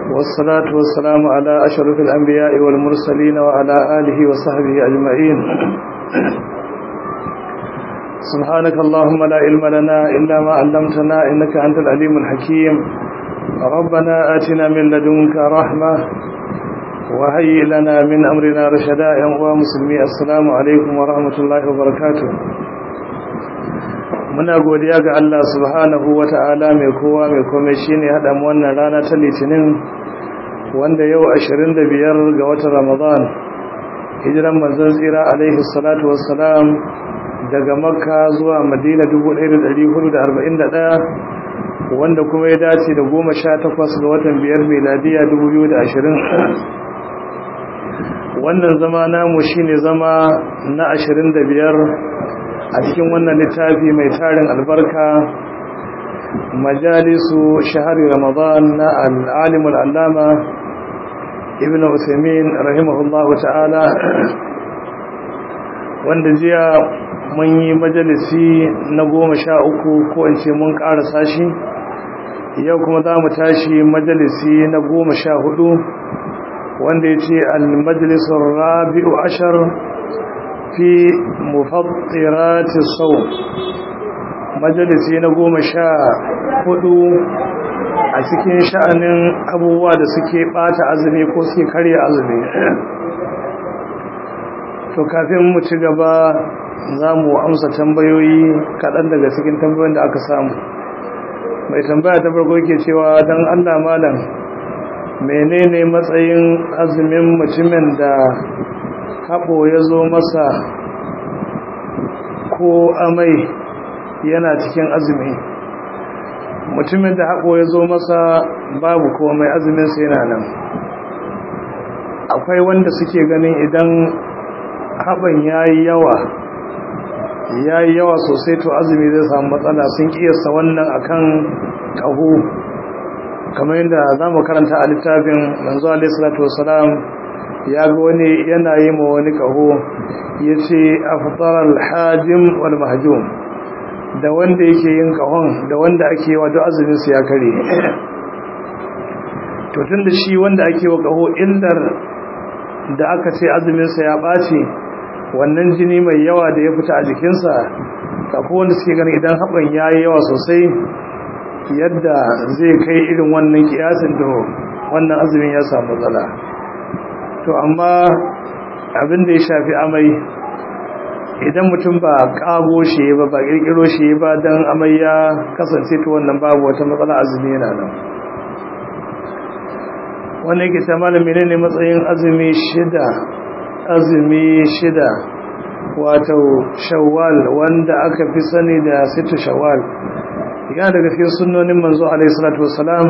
والصلاة والسلام على أشرف الأنبياء والمرسلين وعلى آله وصحبه أجمعين سبحانك اللهم لا علم لنا إلا ما علمتنا إنك أنت العليم الحكيم ربنا آتنا من لدنك رحمة وهيئ لنا من أمرنا رشدا يا مسلمي السلام عليكم ورحمة الله وبركاته muna godiya ga Allah subhanahu wata'ala mai kowa mai komai shine hada mu wannan rana ta litinin wanda yau 25 ga watan Ramadan hijiran manzon tsira alaihi salatu wassalam daga Makka zuwa Madina 1441 wanda kuma ya dace da 18 ga watan biyar miladiya 2020 wannan zama namu shine zama na 25 a cikin wannan littafi mai tarin albarka majalisu shahari ramadan na al'alimul allama ibn usaimin rahimahullahu ta'ala wanda jiya mun yi majalisi na goma sha uku ko in ce mun ƙarasa shi yau kuma za mu tashi majalisi na goma sha hudu wanda ya ce al-majalisun rabi'u ashar fi mufattirati sau majalisi na goma sha hudu a cikin sha'anin abubuwa da suke bata azumi ko suke karya azumi to kafin mu ci gaba za mu amsa tambayoyi kaɗan daga cikin tambayoyin da aka samu mai tambaya ta farko ke cewa don allah malam menene matsayin azumin mutumin da haɓo ya zo masa ko amai yana cikin azumi mutumin da haɓo ya zo masa babu komai azuminsa yana nan akwai wanda suke ganin idan haɓan ya yi yawa ya yi yawa sosai to azumi zai samu matsala sun ƙiyasta wannan akan ƙaho kamar yadda za mu karanta a littafin manzo alaihi salatu wasalam ya ga wani yana yi ma wani kaho ya ce a fitarar hajjim wal mahajjum da wanda yake yin kahon da wanda ake yi wa duk azuminsu ya kare to tun da shi wanda ake wa kaho illar da aka ce azuminsa ya ɓace wannan jini mai yawa da ya fita a jikinsa kafin wanda suke gani idan haɓan ya yi yawa sosai yadda zai kai irin wannan kiyasin da wannan azumin ya samu matsala to amma abin da ya shafi amai idan mutum ba kago shi ba ba kirkiro shi ba don amai ya kasance to wannan babu wata matsala azumi yana nan wannan yake ta malami ne ne matsayin azumi shida azumi shida wato shawwal wanda aka fi sani da situ shawwal yana daga cikin sunnonin manzo alaihi salatu wassalam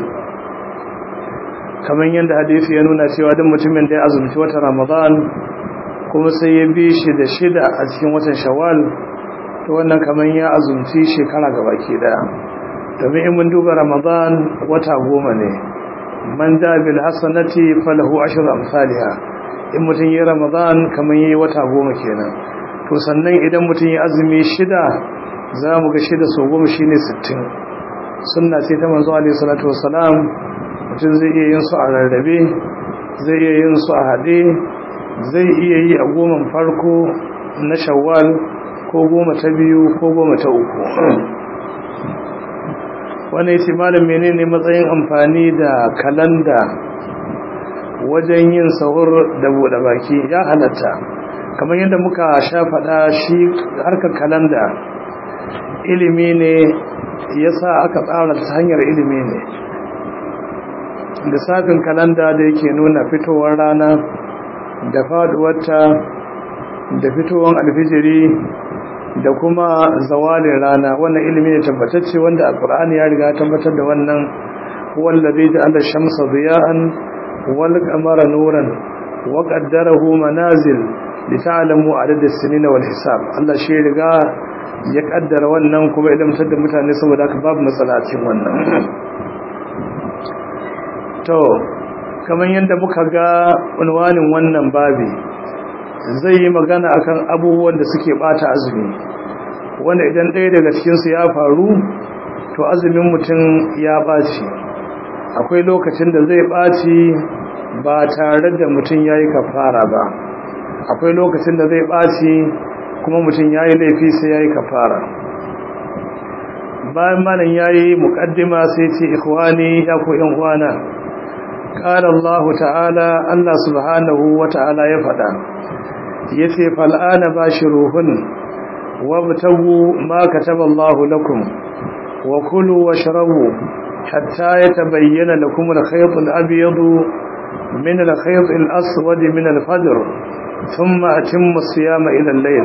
kamar yadda hadisi ya nuna cewa duk mutumin da ya azumci watan ramadan kuma sai ya bi shi da shida a cikin watan shawwal to wannan kamar ya azumci shekara gabaki daya domin in mun duba ramadan wata goma ne man da bil hasanati falahu ashru amsalha in mutum yi ramadan kamar yi wata goma kenan to sannan idan mutum ya azumi shida za mu ga shida so goma shine sittin sunna ce ta manzo alaihi salatu wassalam mutum zai iya yin su a rarrabe zai iya yin su a haɗe zai iya yi a goman farko na shawwal ko goma ta biyu ko goma ta uku wani ya ce malam menene matsayin amfani da kalanda wajen yin sahur da buɗe baki ya halatta kamar yadda muka sha faɗa shi harkar kalanda ilimi ne ya sa aka tsara ta hanyar ilimi ne lissafin kalanda da yake nuna fitowar rana da faduwarta da fitowar alfijiri da kuma zawalin rana wannan ilimi ne tabbatacce wanda alkur'ani ya riga tabbatar da wannan wallazi ja'ala shamsa diya'an wal qamara nuran wa qaddarahu manazil lita'lamu adad as-sinin wal hisab Allah shi riga ya kaddara wannan kuma idan mutar da mutane saboda haka babu matsala a cikin wannan to kamar yadda muka ga unwanin wannan babi zai yi magana akan abubuwan da suke bata azumi wanda idan ɗaya daga cikinsu ya faru to azumin mutum ya ɓaci akwai lokacin da zai ɓaci ba tare da mutum ya yi kafara ba akwai lokacin da zai ɓaci kuma mutum ya yi laifi sai ya yi kafara bayan malam ya yi muƙaddima sai ce ikhwani ya ko ‘yan uwana ƙara Allah ta'ala Allah subhanahu wa ta'ala ya faɗa ya ce fal'ana ba shi ruhun wa mutagu ma kataba Allah lakum wa kulu wa sharabu hatta ya tabayyana lakum al-khayt al-abyad min al-khayt al-aswad min al-fajr thumma atimmu as-siyama ila al-layl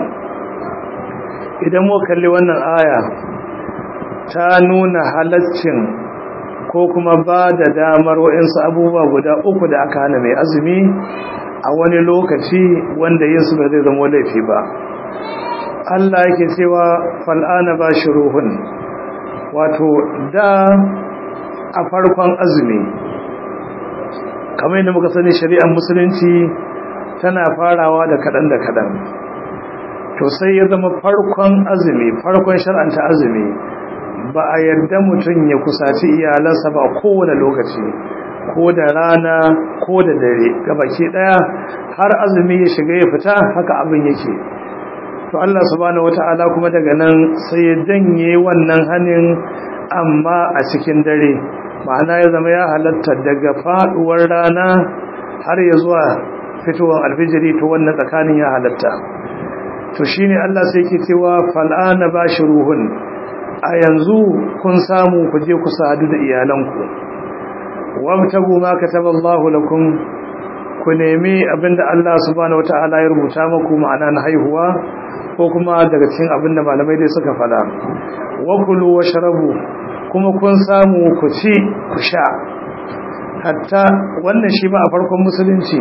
idan mu kalli wannan aya ta nuna halaccin ko kuma ba da damar wa'insu abubuwa guda uku da aka hana mai azumi a wani lokaci wanda yin su ba zai zama laifi ba Allah yake cewa fal'ana ba shi ruhun wato da a farkon azumi kamar yadda muka sani shari'ar musulunci tana farawa da kaɗan da kaɗan to sai ya zama farkon azumi farkon shar'anta azumi ba a yarda mutum ya kusaci iyalansa ba kowane lokaci ko da rana ko da dare gabaki daya har azumi ya shiga ya fita haka abin yake to Allah subhanahu wataala kuma daga nan sai ya janye wannan hanin amma a cikin dare ma'ana ya zama ya halatta daga faduwar rana har ya zuwa fitowar alfijiri to wannan tsakanin ya halatta to shine Allah sai yake cewa fal'ana bashiruhun a yanzu kun samu ku je ku sadu da iyalanku wabtagu ma kataballahu lakum ku nemi abinda Allah subhanahu wataala ya rubuta muku ma'ana na haihuwa ko kuma daga cikin abinda malamai dai suka fada wakulu washrabu kuma kun samu ku ci ku sha hatta wannan shi ma a farkon musulunci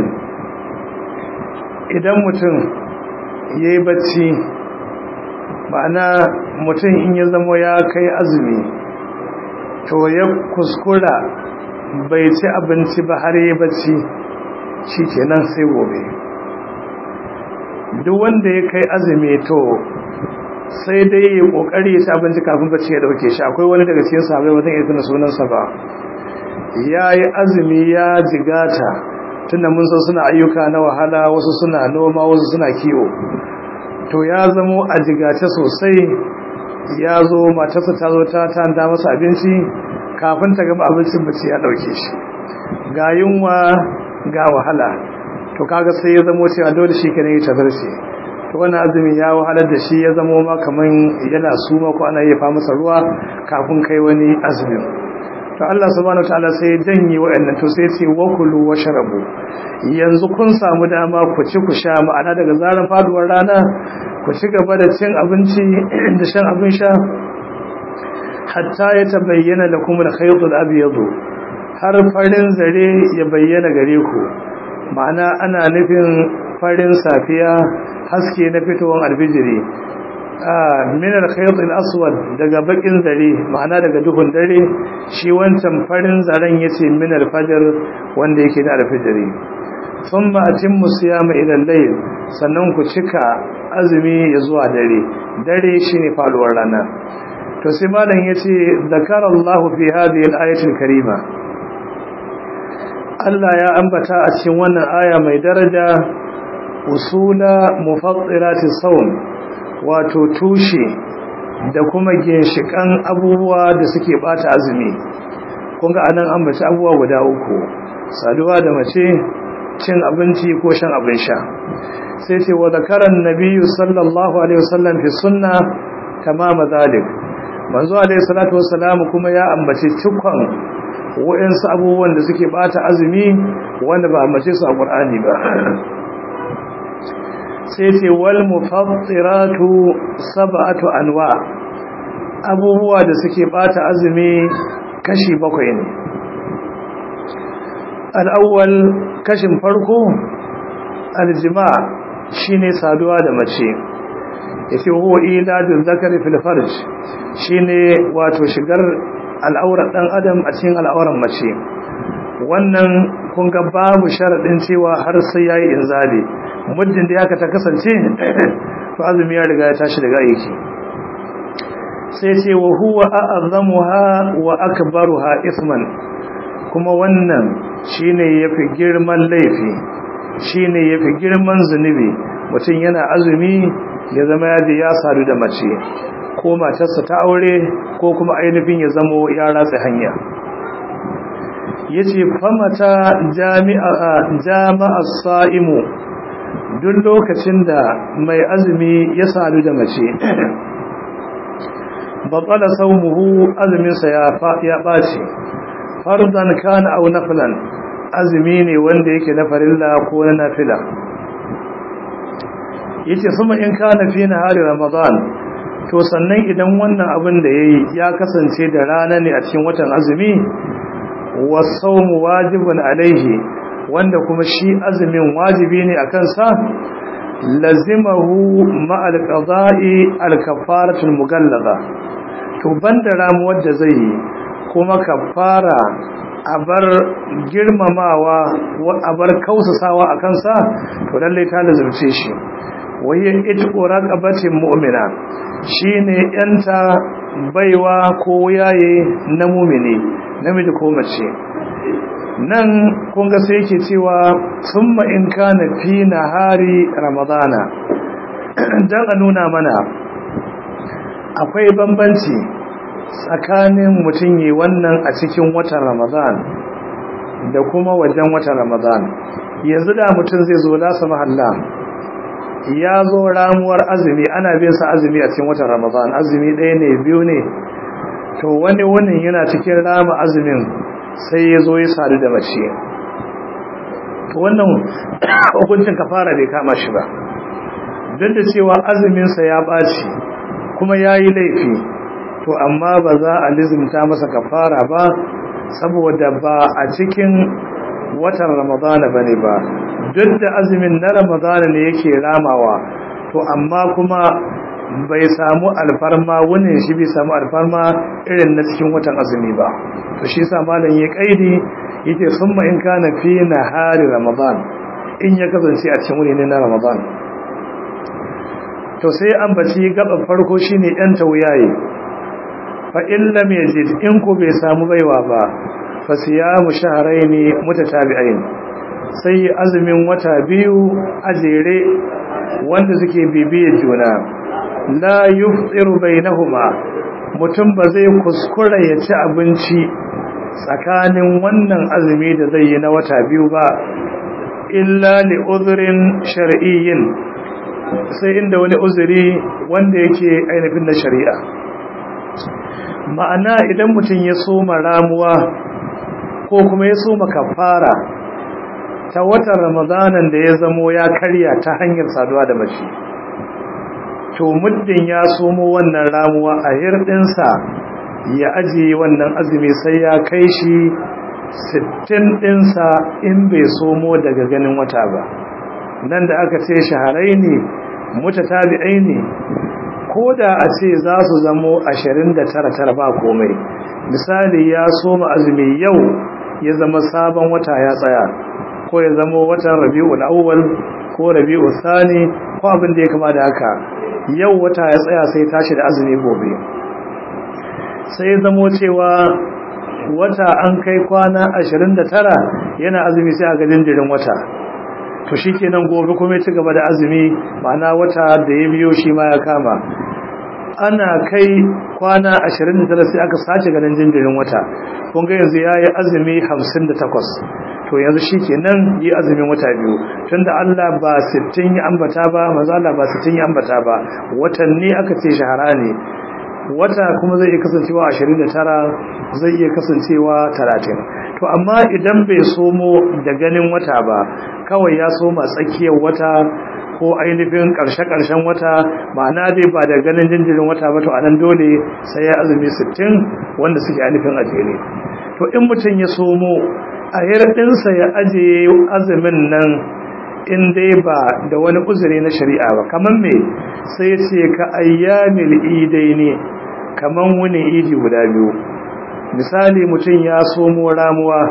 idan mutum yayi bacci ma'ana mutum in ya zama ya kai azumi to ya kuskura bai ci abinci ba har yi bacci shi kenan sai gobe duk wanda ya kai azumi to sai dai ya kokari ya ci abinci kafin bacci ya dauke shi akwai wani daga cikin sahabbai wata iya tuna sunansa ba ya yi azumi ya jigata tunda mun san suna ayyuka na wahala wasu suna noma wasu suna kiwo to ya zamo a jigace sosai ya zo matarsa ta zo ta tanda masa abinci kafin ta gama abincin bace ya dauke shi ga yunwa ga wahala to kaga sai ya zamo cewa dole shi kenan ya tazarce to wannan azumi ya wahalar da shi ya zamo ma kaman yana suma ko ana yafa masa ruwa kafin kai wani azumin to Allah subhanahu wataala sai ya janye waɗannan to sai ya ce wakulu washrabu yanzu kun samu dama ku ci ku sha ma'ana daga zaran faduwar rana ku ci gaba da cin abinci da shan abin sha hatta ya tabayyana lakum al-khayt al-abyad har farin zare ya bayyana gare ku ma'ana ana nufin farin safiya haske na fitowar albijiri min al-khayt al-aswad daga bakin zare ma'ana daga duhun dare shi wancan farin zaren yace min al-fajr wanda yake da al-fajri thumma atimmu siyama ila al-layl sannan ku cika azumi ya zuwa dare dare shine faduwar rana to sai malam yace zakara Allah fi hadhihi al-ayati al-karima Allah ya ambata a cikin wannan aya mai daraja usula mufattirati sawm wato tushe da kuma ginshikan abubuwa da suke bata azumi kun ga anan an bace abubuwa guda uku saduwa da mace cin abinci ko shan abin sha sai ce wa zakaran nabiyyu sallallahu alaihi wasallam fi sunna tamama zalik manzo alaihi salatu wassalam kuma ya ambaci cikon wa'ansu abubuwan da suke bata azumi wanda ba ambace su a qur'ani ba sai ce wal mufattiratu sab'atu anwa abubuwa da suke bata azumi kashi bakwai ne al-awwal kashin farko al-jima' shine saduwa da mace yace huwa iladul zakari fil farj shine wato shigar al'aurar dan adam a cikin al'auran mace wannan kun ga babu sharadin cewa har sai yayi inzali muddin da yaka ta kasance to azumi ya riga ya tashi daga aiki sai ce wa huwa a'azzamuha wa akbaruha isman kuma wannan shine yafi girman laifi shine yafi girman zunubi mutum yana azumi ya zama yaji ya sadu da mace ko matarsa ta aure ko kuma ainihin ya zamo ya ratsa hanya yace famata jami'a jama'a sa'imu duk lokacin da mai azumi ya sadu da mace batsala saumuhu azuminsa ya ya ɓaci farzan kana au nafilan azumi ne wanda yake na farilla ko na nafila yace sama in kana fi nahari ramadan to sannan idan wannan abin da yayi ya kasance da rana ne a cikin watan azumi wasawmu wajibun alaihi wanda kuma shi azumin wajibi ne akan sa lazimahu ma'al qada'i al-kafaratul mughallaza to banda ramuwar da zai yi kuma kafara a bar girmamawa a bar kausasawa a kansa to lallai ta lazumce shi waye itqu raqabatin mu'mina shine yanta baiwa ko yaye na mu'mini namiji ko mace nan kun ga sai yake cewa summa in kana fi nahari ramadana dan a nuna mana akwai bambanci tsakanin mutum yi wannan a cikin watan ramadan da kuma wajen watan ramadan yanzu da mutum zai zo lasa mahalla ya zo ramuwar azumi ana bin sa azumi a cikin watan ramadan azumi ɗaya ne biyu ne to wani wani yana cikin rama azumin sai ya zo ya sadu da mace to wannan hukuncin kafara bai kama shi ba duk da cewa azuminsa ya ɓaci kuma ya yi laifi to amma ba za a lizimta masa kafara ba saboda ba a cikin watan ramadana ba ne ba duk da azumin na ramadana ne yake ramawa to amma kuma bai samu alfarma wunin shi bai samu alfarma irin na cikin watan azumi ba to shi sa malam ya kaidi yake summa in kana fi nahari ramadan in ya kasance a cikin wuni ne na ramadan to sai an baci gaban farko shine yan tawuyaye fa in lam yajid in ku bai samu baiwa ba fa siyamu shahrayn mutatabi'ain sai azumin wata biyu a jere wanda suke bibiyar juna la yufṭiru bainahuma mutum ba zai kuskura ya ci abinci tsakanin wannan azumi da zai yi na wata biyu ba illa li udhrin shar'iyyin sai inda wani uzuri wanda yake ainihin na shari'a ma'ana idan mutum ya soma ramuwa ko kuma ya soma kafara ta watan ramadanan da ya zamo ya karya ta hanyar saduwa da mace to muddin ya somo wannan ramuwa a hirɗinsa ya ajiye wannan azumi sai ya kai shi sittin ɗinsa in bai somo daga ganin wata ba nan da aka ce shaharai ne mutatabi'ai ne ko da a ce za su zamo ashirin da tara tara ba komai misali ya soma azumi yau ya zama sabon wata ya tsaya ko ya zama watan rabi'ul awwal ko rabi'ul thani ko abin da ya kama da haka yau wata ya tsaya sai tashi da azumi gobe sai zamo cewa wata an kai kwana 29 yana azumi sai a ga jinjirin wata to shikenan gobe kuma ya ci gaba da azumi ma'ana wata da ya biyo shi ma ya kama ana kai kwana 29 sai aka sace ganin jinjirin wata kun ga yanzu yayi azumi 58 to yanzu shikenan yi azumin wata biyu tunda Allah ba 60 ya ambata ba manzo Allah ba 60 ya ambata ba watanni aka ce shahara ne wata kuma zai iya kasancewa 29 zai iya kasancewa 30 to amma idan bai somo da ganin wata ba kawai ya soma tsakiyar wata ko ainihin ƙarshe-ƙarshen wata ma'ana dai ba da ganin jinjirin wata ba to anan dole sai ya azumi 60 wanda suke ainihin ajere to in mutum ya somo a hirɗinsa ya ajiye azumin nan in dai ba da wani uzuri na shari'a ba kamar me sai ce ka ayyamil idai ne kamar wani idi guda biyu misali mutum ya somo ramuwa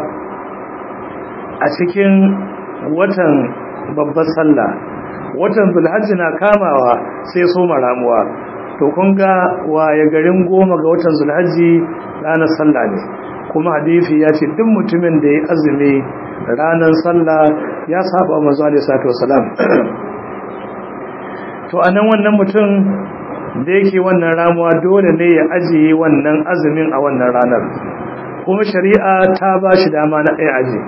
a cikin watan babbar sallah watan zulhajji na kamawa sai soma ramuwa to kun ga waye garin goma ga watan zulhajji ranar sallah ne kuma hadisi ya ce duk mutumin da ya azumi ranar sallah ya saba manzo alaihi salatu wasalam to anan wannan mutum da yake wannan ramuwa dole ne ya ajiye wannan azumin a wannan ranar kuma shari'a ta ba shi dama na ɗaya aji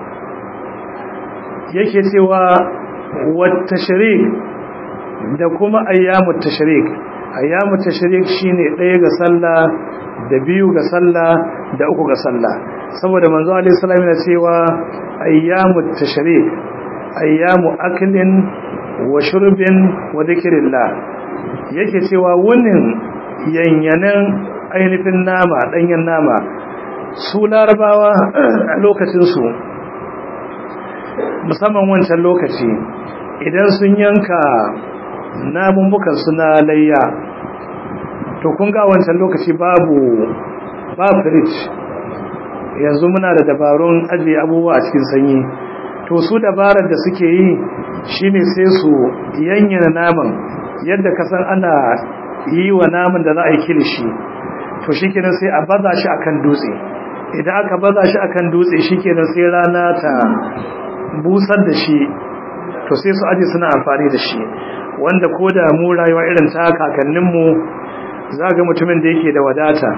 yake cewa wata shirik da kuma ayyamu tashrik ayyamu tashrik shine ɗaya ga sallah da biyu ga sallah da uku ga sallah saboda manzo alaihi salam yana cewa ayyamu tashrik ayyamu aklin wa shurbin wa dhikrillah yake cewa wannan yanyanan ainihin nama danyen nama su larabawa a lokacin su musamman wancan lokaci idan sun yanka namun suna layya to kun ga wancan lokaci babu ba fridge yanzu muna da dabarun ajiye abubuwa a cikin sanyi to su dabarar da suke yi shine sai su yanyana naman yadda ka san ana yi wa naman da za a yi kilishi to shikenan sai a baza shi akan dutse idan aka baza shi akan dutse shikenan sai rana ta busar da shi to sai su aje suna amfani da shi wanda ko da mu rayuwa irin ta kakanninmu za ga mutumin da yake da wadata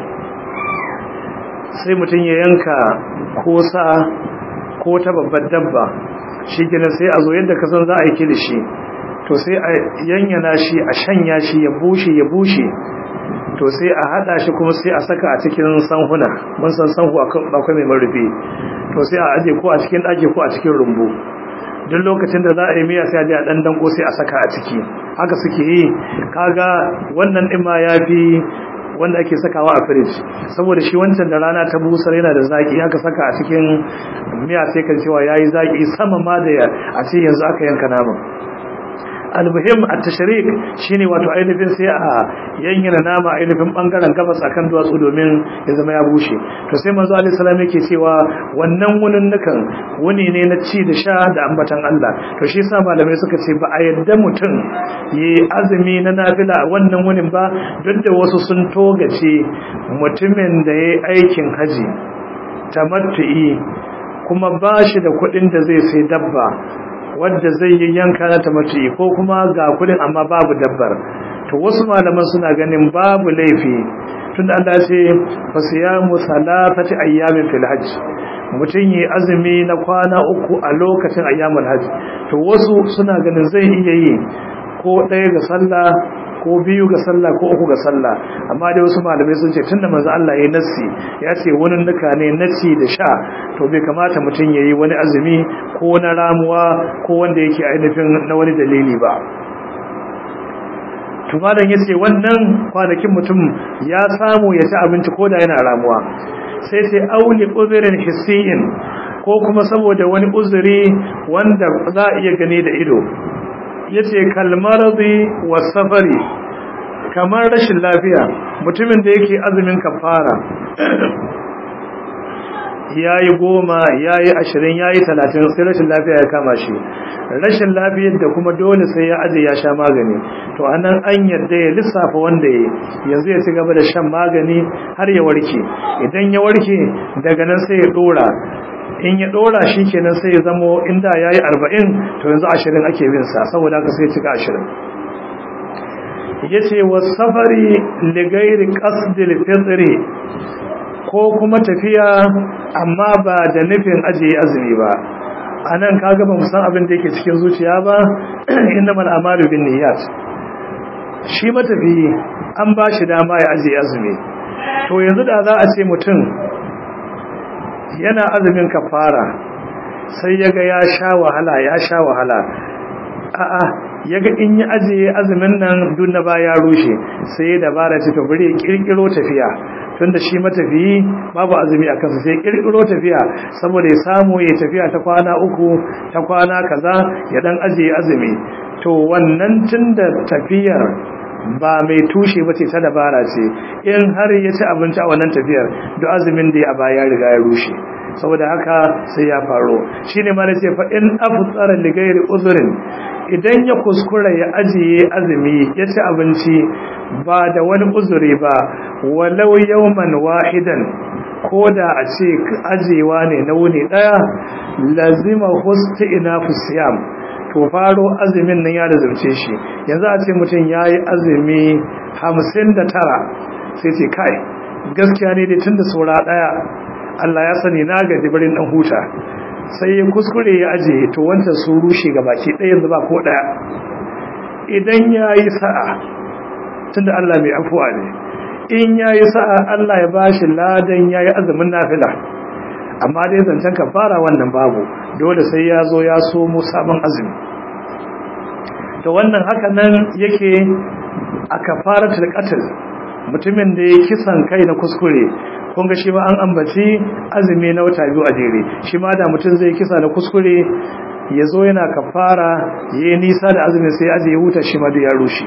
sai mutum ya yanka ko sa ko ta babbar dabba shi gina sai a zo yadda ka san za a yi kilishi to sai a yanyana shi a shanya shi ya bushe ya bushe to sai a hada shi kuma sai a saka a cikin sanhuna mun san sanhu akwai mai marufi to sai a aje ko a cikin ɗaki ko a cikin rumbu duk lokacin da za a yi miya sai a je a dan danko sai a saka a ciki haka suke yi kaga wannan din ma yafi wanda ake sakawa a fridge saboda shi wancan da rana ta busar yana da zaki haka saka a cikin miya sai kan cewa yayi zaki sama ma da a ce yanzu aka yanka naman almuhim at-tashrik shine wato ainihin sai a yanyana nama ainihin bangaren gabas akan duwatsu domin ya zama ya bushe to sai manzo alaihi salam yake cewa wannan wunin nukan wuni ne na ci da sha da ambatan Allah to shi yasa malamai suka ce ba a yadda mutum yi azumi na nafila a wannan wunin ba duk da wasu sun togace mutumin da yayi aikin haji tamattu'i kuma ba shi da kuɗin da zai sai dabba wadda zai yi yanka na tamati ko kuma ga kudin amma babu dabbar to wasu malaman suna ganin babu laifi tunda Allah ya ce fasiyamu salatati ayyamin fil hajj mutum yi azumi na kwana uku a lokacin ayyamul hajj to wasu suna ganin zai iya yi ko ɗaya ga sallah ko biyu ga sallah ko uku ga sallah amma dai wasu malamai sun ce tunda manzo Allah ya nassi ya ce wani nuka ne naci da sha to bai kamata mutum yayi wani azumi ko na ramuwa ko wanda yake ainihin na wani dalili ba to malam yace wannan kwanakin mutum ya samu ya ci abinci ko da yana ramuwa sai sai auli uzrin hissiyin ko kuma saboda wani uzuri wanda za a iya gani da ido yace kalmaradi wasafari kamar rashin lafiya mutumin da yake azumin kafara yayi goma yayi ashirin yayi talatin sai rashin lafiya ya kama shi rashin lafiyar da kuma dole sai ya aje ya sha magani to anan an yadda ya lissafa wanda ya yanzu ya ci gaba da shan magani har ya warke idan ya warke daga nan sai ya dora in ya dora shi kenan sai ya zamo inda ya yi arba'in to yanzu ashirin ake bin sa saboda haka sai cika ashirin ya ce wa safari ligairi ƙasdil fitri ko kuma tafiya amma ba da nufin ajiye azumi ba a nan kaga ba san abin da yake cikin zuciya ba inda mal'amalu bin niyyat shi matafi an ba shi dama ya ajiye azumi to yanzu da za a ce mutum yana azumin kafara sai yaga ya sha wahala ya sha wahala a'a yaga in yi ajiye azumin nan duk na baya rushe sai dabara ce to bari kirkiro tafiya tunda shi matafiyi babu azumi a kansa sai kirkiro tafiya saboda ya samu ya tafiya ta kwana uku ta kwana kaza ya dan ajiye azumi to wannan tunda tafiyar ba mai tushe ba ce ta dabara ce in har ya ci abinci a wannan tafiyar duk azumin da ya baya riga ya rushe saboda haka sai ya faro shine ma nace fa in afsara li ghairi uzrin idan ya kuskura ya ajiye azumi ya ci abinci ba da wani uzuri ba walau yawman wahidan ko da a ce ajewa ne na wuni daya lazima husti ina fusiyam to faro azumin nan ya lazumce shi yanzu a ce mutum ya yi azumi hamsin da tara sai ce kai gaskiya ne dai tun da saura daya Allah ya sani na gaji barin dan huta sai ya kuskure ya ajiye to wancan sun rushe ga baki ɗaya yanzu ba ko ɗaya idan ya yi sa'a tunda Allah mai afuwa ne in ya yi sa'a Allah ya ba shi ladan ya yi azumin nafila amma dai zancen ka fara wannan babu dole sai ya zo ya so mu sabon azumi to wannan haka nan yake a kafaratul qatl mutumin da ya kisan kai na kuskure kun ga shi ma an ambaci azumi na wata biyu a jere shi ma da mutum zai kisa na kuskure ya zo yana kafara ya yi nisa da azumin sai aji ya huta shi ma da ya rushe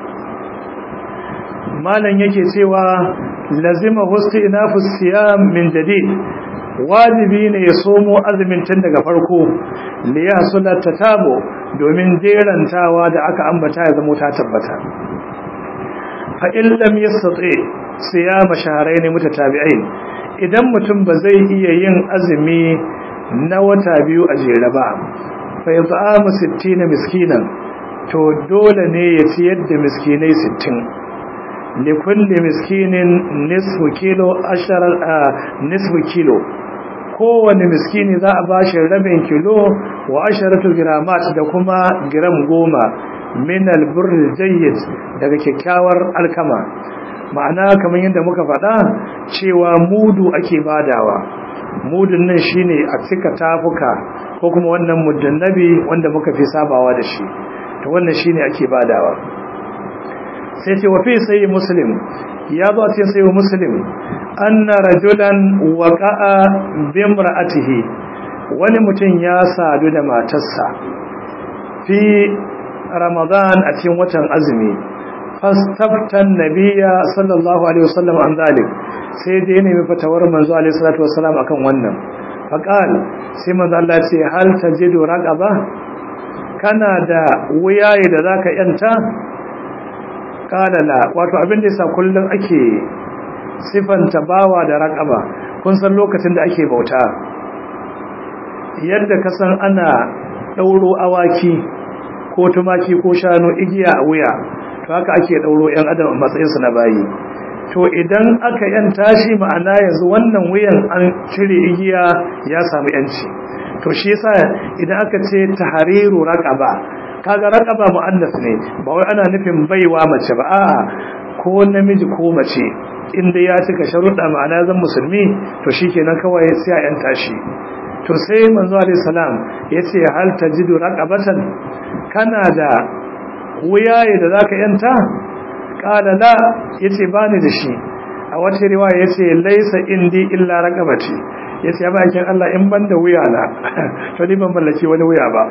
malam yake cewa lazima husti inafus siyam min jadid wajibi ne ya somo azumin tun daga farko li yahsula tatabo domin jerantawa da aka ambata ya zama ta tabbata fa in lam yastati siyama shahrayn mutatabi'ain idan mutum ba zai iya yin azumi na wata biyu a jere ba fa yat'amu 60 miskinan to dole ne ya ci yadda miskinai 60 likulli miskinin nisfu kilo ashara nisfu kilo kowane miskini za a bashi rabin kilo wa asharatu gramat da kuma gram goma min albirr jayyid daga kyakkyawar alkama ma'ana kamar yadda muka faɗa cewa mudu ake badawa mudun nan shine a cika tafuka ko kuma wannan muddin nabi wanda muka fi sabawa da shi to wannan shine ake badawa sai ce wa fi sai muslim ya zo cikin sai muslim anna rajulan waqa'a bi imra'atihi wani mutum ya sadu da matarsa fi ramadan a cikin watan azumi fastaftan nabiyya sallallahu alaihi wasallam an zalik sai dai ne mai fatawar manzo alaihi salatu wasallam akan wannan faqal sai manzo Allah ce hal tajidu raqaba kana da wuyaye da zaka yanta qala la wato abin da yasa kullun ake sifanta bawa da raqaba kun san lokacin da ake bauta yadda ka san ana dauro awaki ko tumaki ko shanu igiya a wuya to haka ake dauro yan adam a matsayinsu na bayi to idan aka yanta shi ma'ana yanzu wannan wuyan an cire igiya ya samu yanci to shi yasa idan aka ce tahriru raqaba kaga raqaba muannas ne ba wai ana nufin baiwa mace ba a'a ko namiji ko mace inda ya cika sharuɗa ma'ana zan musulmi to shikenan kawai sai a yanta shi to sai manzo alaihi salam yace hal tajidu raqabatan kana da wuyaye da zaka yanta kala la yace bani da shi a wata riwaya yace laysa indi illa raqabati yace ya bakin Allah in ban da wuya na to ni ban mallaki wani wuya ba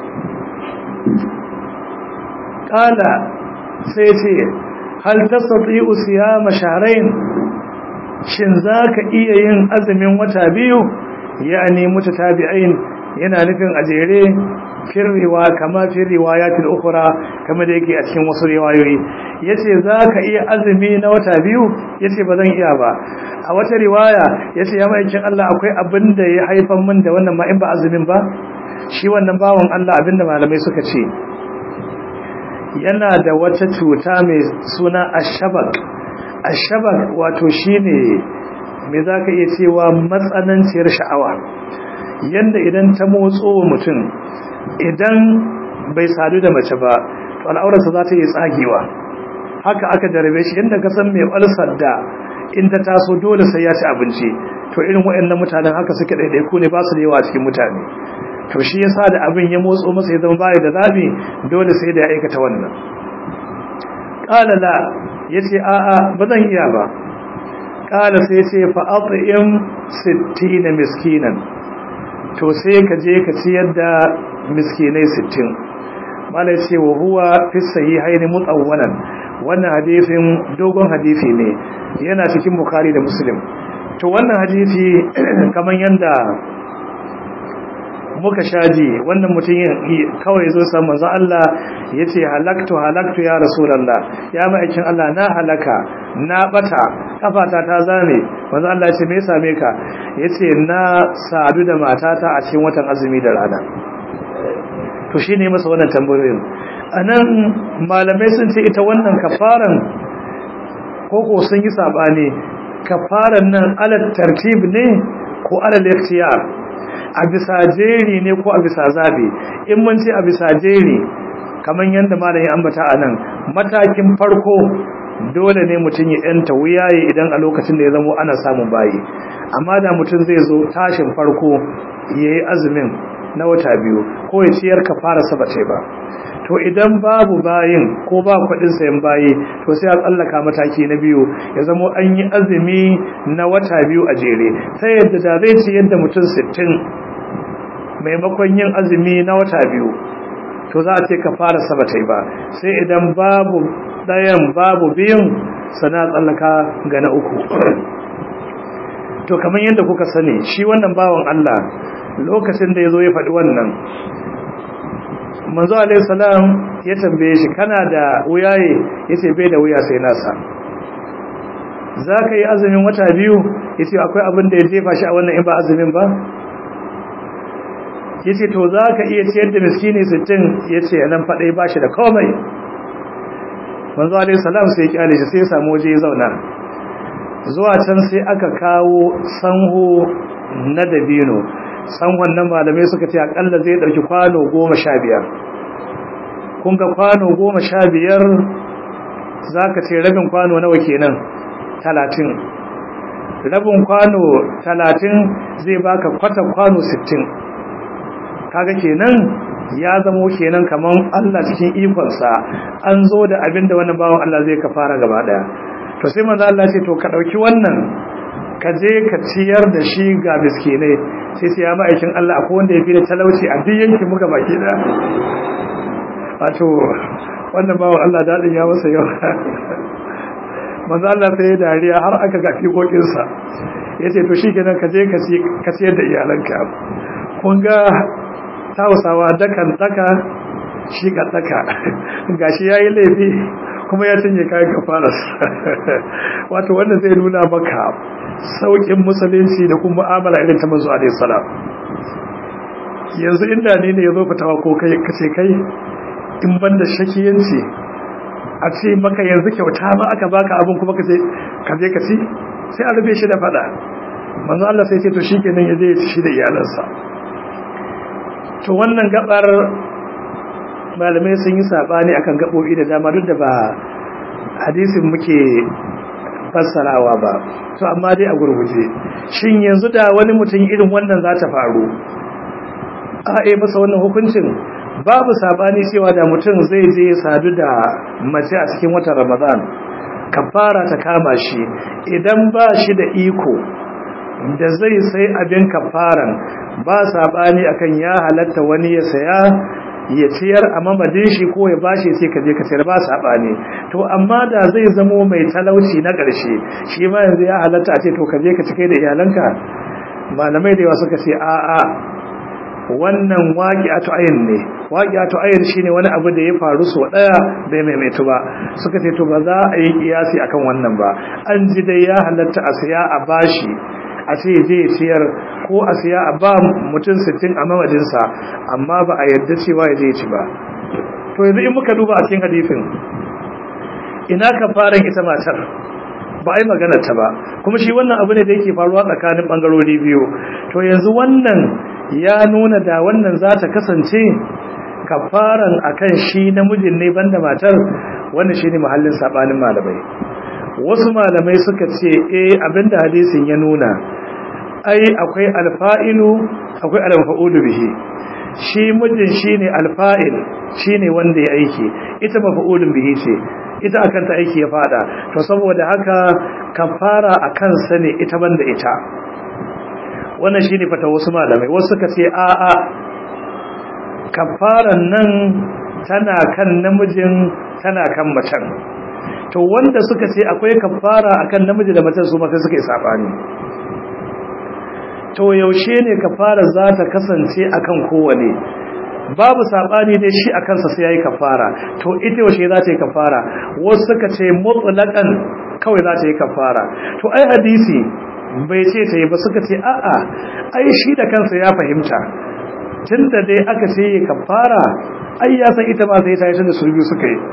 kala sai yace hal tastati'u siyama shahrayn shin zaka iya yin azumin wata biyu yani mutatabi'ain yana nufin ajere firriwa kama fi riwayatil ukhra kama da yake a cikin wasu riwayoyi yace zaka iya azumi na wata biyu yace bazan iya ba a wata riwaya yace ya maikin Allah akwai abin da ya haifan min da wannan ma in ba azumin ba shi wannan bawon Allah abinda malamai suka ce yana da wata cuta mai suna ashabak ashabak wato shine me zaka iya cewa matsananciyar sha'awa yanda idan ta motso mutum idan bai sadu da mace ba to al'aurarsa za ta yi tsagewa haka aka jarabe shi inda ka san mai ulsar da in ta taso dole sai ya ci abinci to irin waɗannan mutanen haka suke ɗaiɗaiku ne ba su da yawa cikin mutane to shi yasa da abin ya motso masa ya zama baya da zabi dole sai da ya aikata wannan qala la yace a'a ba zan iya ba qala sai yace fa at'im 60 miskinan to sai ka je ka ciyar da miskinai 60 malai ce wa huwa fi sahihain mutawwalan wannan hadisin dogon hadisi ne yana cikin bukhari da muslim to wannan hadisi kaman yanda muka shaji wannan mutum kawai zo san manzo Allah yace halaktu halaktu ya rasulullah ya ma'aikin Allah na halaka na bata kafata ta zame manzo Allah yace me ya same ka yace na sadu da matata a cikin watan azumi da rana to shine masa wannan tambayoyin anan malamai sun ce ita wannan kafaran koko sun yi sabani kafaran nan alal tartib ne ko alal ikhtiyar a bisa jeri ne ko a bisa zabi in mun ce a bisa jeri kamar yadda malami ambata a nan matakin farko dole ne mutum ya yanta wuyaye idan a lokacin da ya zamo ana samun bayi amma da mutum zai zo tashin farko ya yi azumin na wata biyu ko ya ciyar ka fara sabace ba to idan babu bayin ko ba kudin sayan bayi to sai a tsallaka mataki na biyu ya zamo an yi azumi na wata biyu a jere sai yadda da zai ci yadda mutum sittin maimakon yin azumi na wata biyu to za a ce ka fara sabatai ba sai idan babu ɗayan babu biyun sana tsallaka ga na uku to kamar yadda kuka sani shi wannan bawan Allah lokacin da ya zo ya faɗi wannan manzo alaihi salam ya tambaye shi kana da wuyaye yace bai da wuya sai nasa zaka yi azumin wata biyu yace akwai abin da ya jefa shi a wannan in ba azumin ba yace to zaka iya ciyar da miskini 60 yace nan fadai ba shi da komai manzo alaihi salam sai ya kyale shi sai ya samu waje ya zauna zuwa can sai aka kawo sanho na dabino sanhon nan malamai suka ce akalla zai dauki kwano goma sha biyar kun ga kwano goma sha biyar za ka ce rabin kwano nawa kenan talatin rabin kwano talatin zai baka kwata kwano sittin kaga kenan ya zamo kenan kaman Allah cikin ikonsa an zo da abin da wannan bawan Allah zai ka fara gaba daya to sai manzo Allah ce to ka dauki wannan ka je ka ciyar da shi ga miskinai sai sai ya ma'aikin Allah akwai wanda ya fi da talauci a duk yankin muka baki da wato wannan bawan Allah dadin ya masa yau manzo Allah sai ya dariya har aka ga fikokinsa yace to shikenan ka je ka ciyar da iyalanka kun ga tausawa dakan daka shi ka daka gashi yayi laifi kuma ya cinye kayan kafaras wato wanda zai nuna maka saukin musulunci da kuma mu'amala irin ta manzo alaihi salam yanzu inda ne ne yazo fitawa ko kai kace kai in banda shakiyanci a ce maka yanzu kyauta ma aka baka abin kuma kace ka je ka ci sai a rube shi da fada manzo Allah sai ce to shikenan yaje ya ci shi da iyalansa to wannan gabar malamai sun yi sabani akan gabobi da dama duk da ba hadisin muke fassarawa ba to amma dai a gurguje shin yanzu da wani mutum irin wannan za ta faru a e masa wannan hukuncin babu sabani cewa da mutum zai je sadu da mace a cikin watan Ramadan kafara ta kama shi idan ba shi da iko da zai sai abin kafaran ba sabani akan ya halatta wani ya saya ya ciyar a mamadin shi ko ya bashi sai ka je ka sayar ba sabani to amma da zai zamo mai talauci na ƙarshe shi ma yanzu ya halatta a ce to ka je ka cike da iyalanka malamai da yawa suka ce a a wannan waqi'atu ayin ne waqi'atu ayin shine wani abu da ya faru so daya bai maimaitu ba suka ce to ba za a yi kiyasi akan wannan ba an ji dai ya halatta a siya a bashi a ce je ciyar ko a siya a ba mutum sittin a mamadinsa amma ba a yadda cewa ya je ci ba to yanzu in muka duba a cikin hadisin ina ka fara ita matar ba a yi maganar ta ba kuma shi wannan abu ne da yake faruwa tsakanin bangarori biyu to yanzu wannan ya nuna da wannan za ta kasance kafaran akan shi namijin ne banda matar wannan shine muhallin sabanin malamai wasu malamai suka ce eh abinda hadisin ya nuna ai akwai alfa'ilu akwai alfa'ulu bihi shi mijin shine alfa'il shine wanda ya aiki ita mafa'ulun bihi ce ita akan ta aiki ya fada to saboda haka kafara akan sa ne ita banda ita wannan shine fata wasu malamai wasu suka ce a a kafaran nan tana kan namijin tana kan macen to wanda suka ce akwai kafara akan namiji da mace su mata suka yi sabani to yaushe ne kafara za ta kasance akan kowane babu sabani dai shi akan sa sai yayi kafara to ita yaushe za ta yi kafara wasu suka ce mutlaqan kawai za ta yi kafara to ai hadisi bai ce ta yi ba suka ce a'a ai shi da kansa ya fahimta tunda dai aka ce yi kafara ai ya san ita ba sai ta yi tunda su biyu suka yi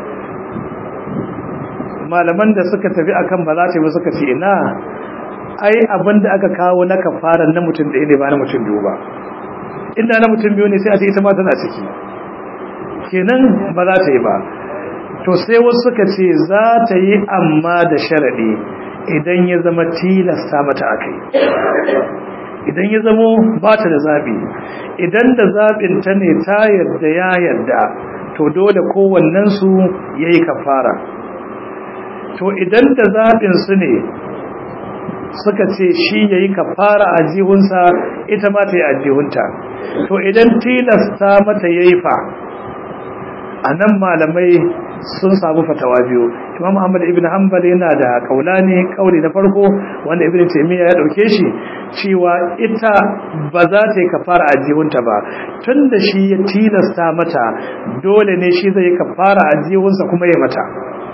malaman da suka tafi akan ba za ta yi ba suka ce ina ai abin da aka kawo na kafara na mutum ɗaya ne ba na mutum biyu ba inda na mutum biyu ne sai a ce ita ma tana ciki kenan ba za ta yi ba to sai wasu suka ce za ta yi amma da sharaɗi idan ya zama tilasta mata akai idan ya zamo ba ta da zaɓi idan da zaɓin ta ne ta yarda ya yarda to dole kowannensu ya yi kafara to idan da zaɓin su ne suka ce shi ya yi kafara a jihunsa ita ma ta yi a jihunta to idan tilasta mata ya yi fa a nan malamai sun samu fatawa biyu imam ahmad ibn hanbal yana da kaulani kauli na farko wanda ibn taymiya ya dauke shi cewa ita ba za ta yi kafara a jihunta ba tunda shi ya tilasta mata dole ne shi zai yi kafara a jihunsa kuma ya mata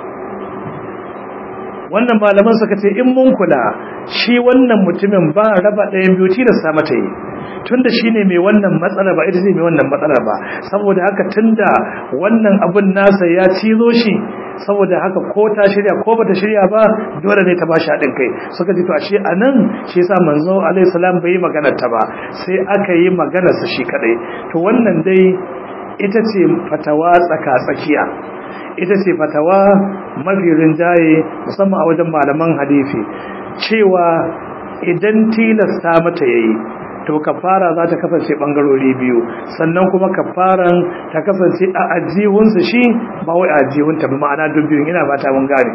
wannan malaman suka ce in mun kula shi wannan mutumin ba raba ɗayan biyu tilasta mata yi tunda shine mai wannan matsala ba ita ce mai wannan matsala ba saboda haka tunda wannan abun nasa ya cizo shi saboda haka ko ta shirya ko bata shirya ba dole ne ta ba shi haɗin kai suka ji to ashe anan shi yasa manzo alaihi salam bai yi maganar ta ba sai aka yi maganar sa shi kadai to wannan dai ita ce fatawa tsaka tsakiya ita ce fatawa mafi rinjaye musamman a wajen malaman hadisi cewa idan tilasta mata yayi to kafara za ta kasance bangarori biyu sannan kuma kafaran ta kasance a ajihunsa shi ba wai a ajihunta ba ma'ana dubbin ina fata mun gane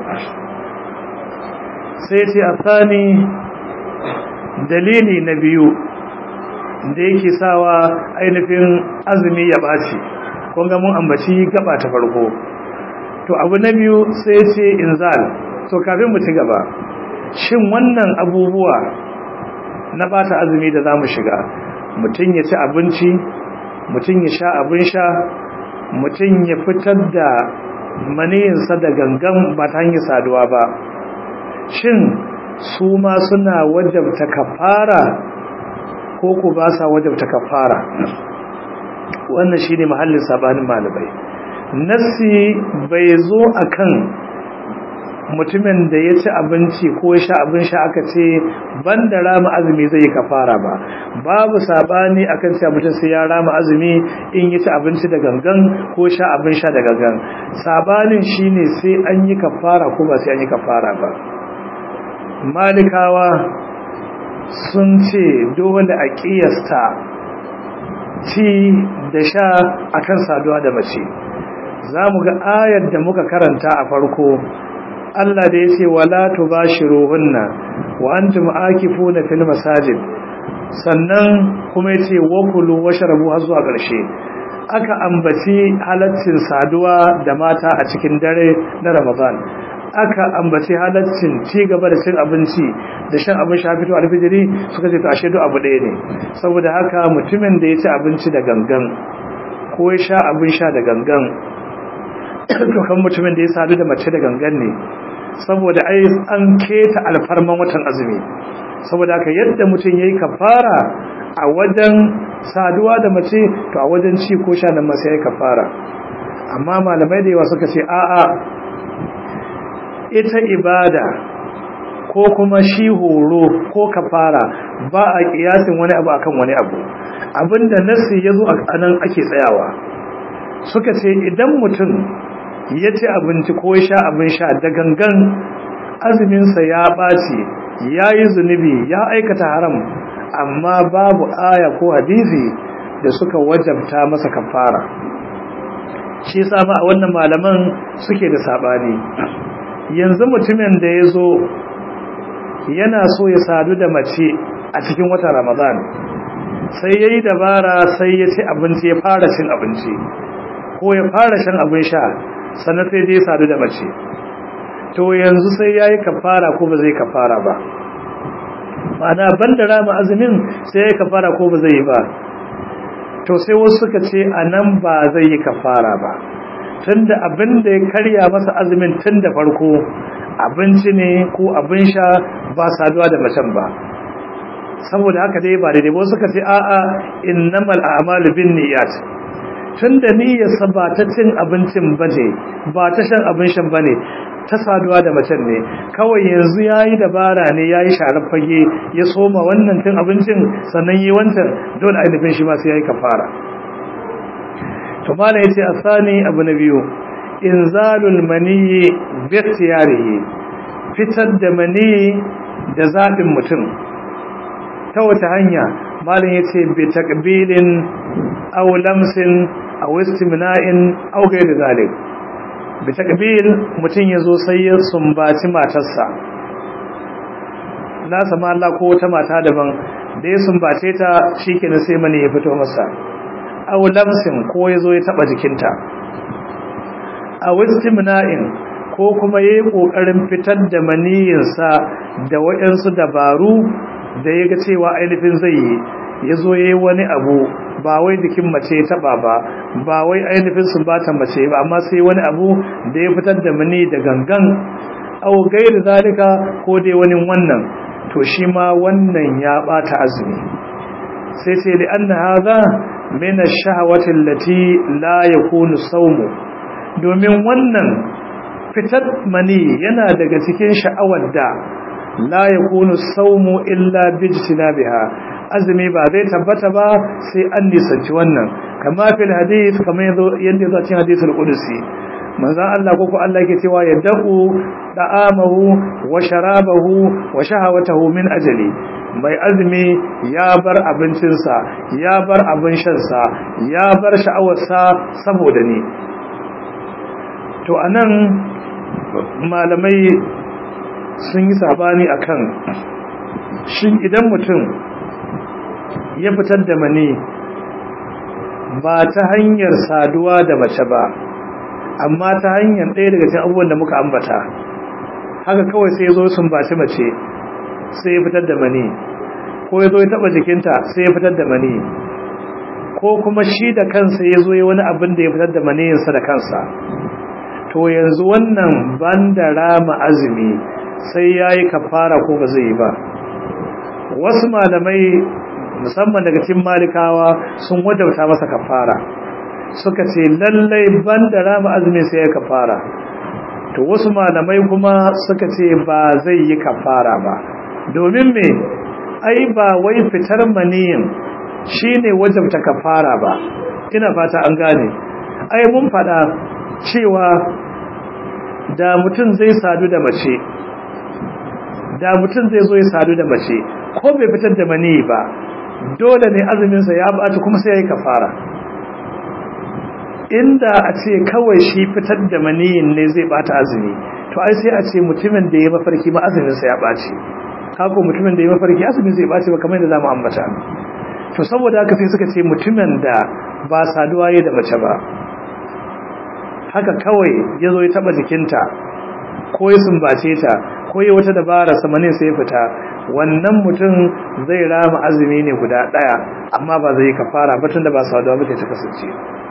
sai ce asani dalili na biyu da yake sawa ainihin azumi ya ɓaci kun ga mun ambaci gaba ta farko to abu na biyu sai ce inzal so kafin mu ci gaba shin wannan abubuwa na bata azumi da zamu shiga mutum ya ci abinci mutum ya sha abin sha mutum ya fitar da maniyinsa da gangan ba ta hanyar saduwa ba shin su ma suna wajabta kafara ko ku ba sa wajabta kafara wannan shine mahallin sabanin malamai nassi bai zo akan mutumin da ya ci abinci ko ya sha abin sha aka ce ban da rama azumi zai kafara ba babu sabani akan cewa mutum sai ya rama azumi in ya ci abinci da gangan ko sha abin sha da gangan sabanin shine sai an yi kafara ko ba sai an yi kafara ba malikawa sun ce dole a kiyasta ci da sha akan saduwa da mace za mu ga ayar da muka karanta a farko Allah da ya ce wala tubashiruhunna wa antum akifuna fil masajid sannan kuma ya ce wakulu washrabu har zuwa ƙarshe aka ambaci halaccin saduwa da mata a cikin dare na Ramadan aka ambaci halaccin ci gaba da cin abinci da shan abin sha fito alfijiri suka ce to ashe duk abu ɗaya ne saboda haka mutumin da ya ci abinci da gangan ko ya sha abin sha da gangan kan mutumin da ya sadu da mace da gangan ne saboda ai an keta alfarman watan azumi saboda haka yadda mutum yayi kafara a wajen saduwa da mace to a wajen ci ko sha nan ma sai kafara amma malamai da yawa suka ce a'a ita ibada ko kuma shi horo ko kafara ba a kiyasin wani abu akan wani abu abinda nasi yazo a nan ake tsayawa suka ce idan mutum ya ci abinci ko sha abin sha da gangan azuminsa ya ɓaci ya yi zunubi ya aikata haram amma babu aya ko hadisi da suka wajabta masa kafara shi sama a wannan malaman suke da saɓani yanzu mutumin da ya zo yana so ya sadu da mace a cikin watan ramadan sai ya yi dabara sai ya ci abinci ya fara cin abinci ko ya fara shan abin sha sannan sai dai sadu da mace to yanzu sai ya yi kafara ko ba zai kafara ba ma'ana banda rama azumin sai ya kafara ko ba zai yi ba to sai wasu suka ce a nan ba zai yi kafara ba tunda abin da ya karya masa azumin tun da farko abinci ne ko abin sha ba saduwa da macen ba saboda haka dai ba daidai ba suka ce a'a innamal a'malu bin niyyat tunda niyyarsa ba ta cin abincin bane ba ta shan abin shan bane ta saduwa da macen ne kawai yanzu yayi dabara ne yayi sharar fage ya soma wannan cin abincin sannan yi wancan dole ainihin shi ma sai yayi kafara to mala yace asani abu na biyu inzalul maniyyi bi ikhtiyarihi fitar da maniyyi da zabin mutum ta wata hanya malin yace bi taqbilin aw lamsin aw istimna'in aw ghayr zalik bi taqbil mutum yazo sai ya sumbaci matarsa na sama Allah ko wata mata daban da ya sumbace ta shikenan sai mani ya fito masa aw lamsin ko yazo ya taba jikinta aw istimna'in ko kuma yayi kokarin fitar da maniyinsa da wayansu dabaru da ya ga cewa ainihin zai yi ya zo ya yi wani abu ba wai jikin mace ya taba ba ba wai ainihin sun bata mace ba amma sai wani abu da ya fitar da mani da gangan au gairi zalika ko dai wani wannan to shi ma wannan ya bata azumi sai sai li anna hadha min ash-shahawati allati la yakunu sawmu domin wannan fitar mani yana daga cikin sha'awar da la yakunu sawmu illa bijtinabiha azumi ba zai tabbata ba sai an nisanci wannan kama fil hadith kama yanda yazo cikin hadithul qudsi manzon Allah ko ko Allah yake cewa ya da'u da'amahu wa sharabahu wa shahawatahu min ajali mai azumi ya bar abincinsa ya bar abin shansa ya bar sha'awarsa saboda ni to anan malamai sun yi sabani akan shin idan mutum ya fitar da mani ba ta hanyar saduwa da mace ba amma ta hanyar ɗaya daga cikin abubuwan da muka ambata haka kawai sai ya zo sun baci mace sai ya fitar da mani ko ya zo ya taɓa jikinta sai ya fitar da mani ko kuma shi da kansa ya zo ya wani abin da ya fitar da maniyinsa da kansa to yanzu wannan banda rama azumi sai ya yi kafara ko ba zai yi ba wasu malamai musamman daga cikin malikawa sun wajabta masa kafara suka ce lallai banda rama azumi sai ya kafara to wasu malamai kuma suka ce ba zai yi kafara ba domin me ai ba wai fitar maniyin shine wajabta kafara ba ina fata an gane ai mun fada cewa da mutum zai sadu da mace da mutum zai zo ya sadu da mace ko bai fitar da mani ba dole ne azuminsa ya bata kuma sai ya yi kafara inda a ce kawai shi fitar da maniyin ne zai bata azumi to ai sai a ce mutumin da ya mafarki ma azuminsa ya ɓace kako mutumin da ya mafarki azumin zai ɓace ba kamar yadda za mu ambata to saboda haka sai suka ce mutumin da ba saduwa ya da mace ba haka kawai ya zo ya taɓa jikinta ko ya sumbace ta ko ya wata dabara samanin sai fita wannan mutum zai rama azumi ne guda daya amma ba zai kafara ba tunda ba saduwa ba ta kasance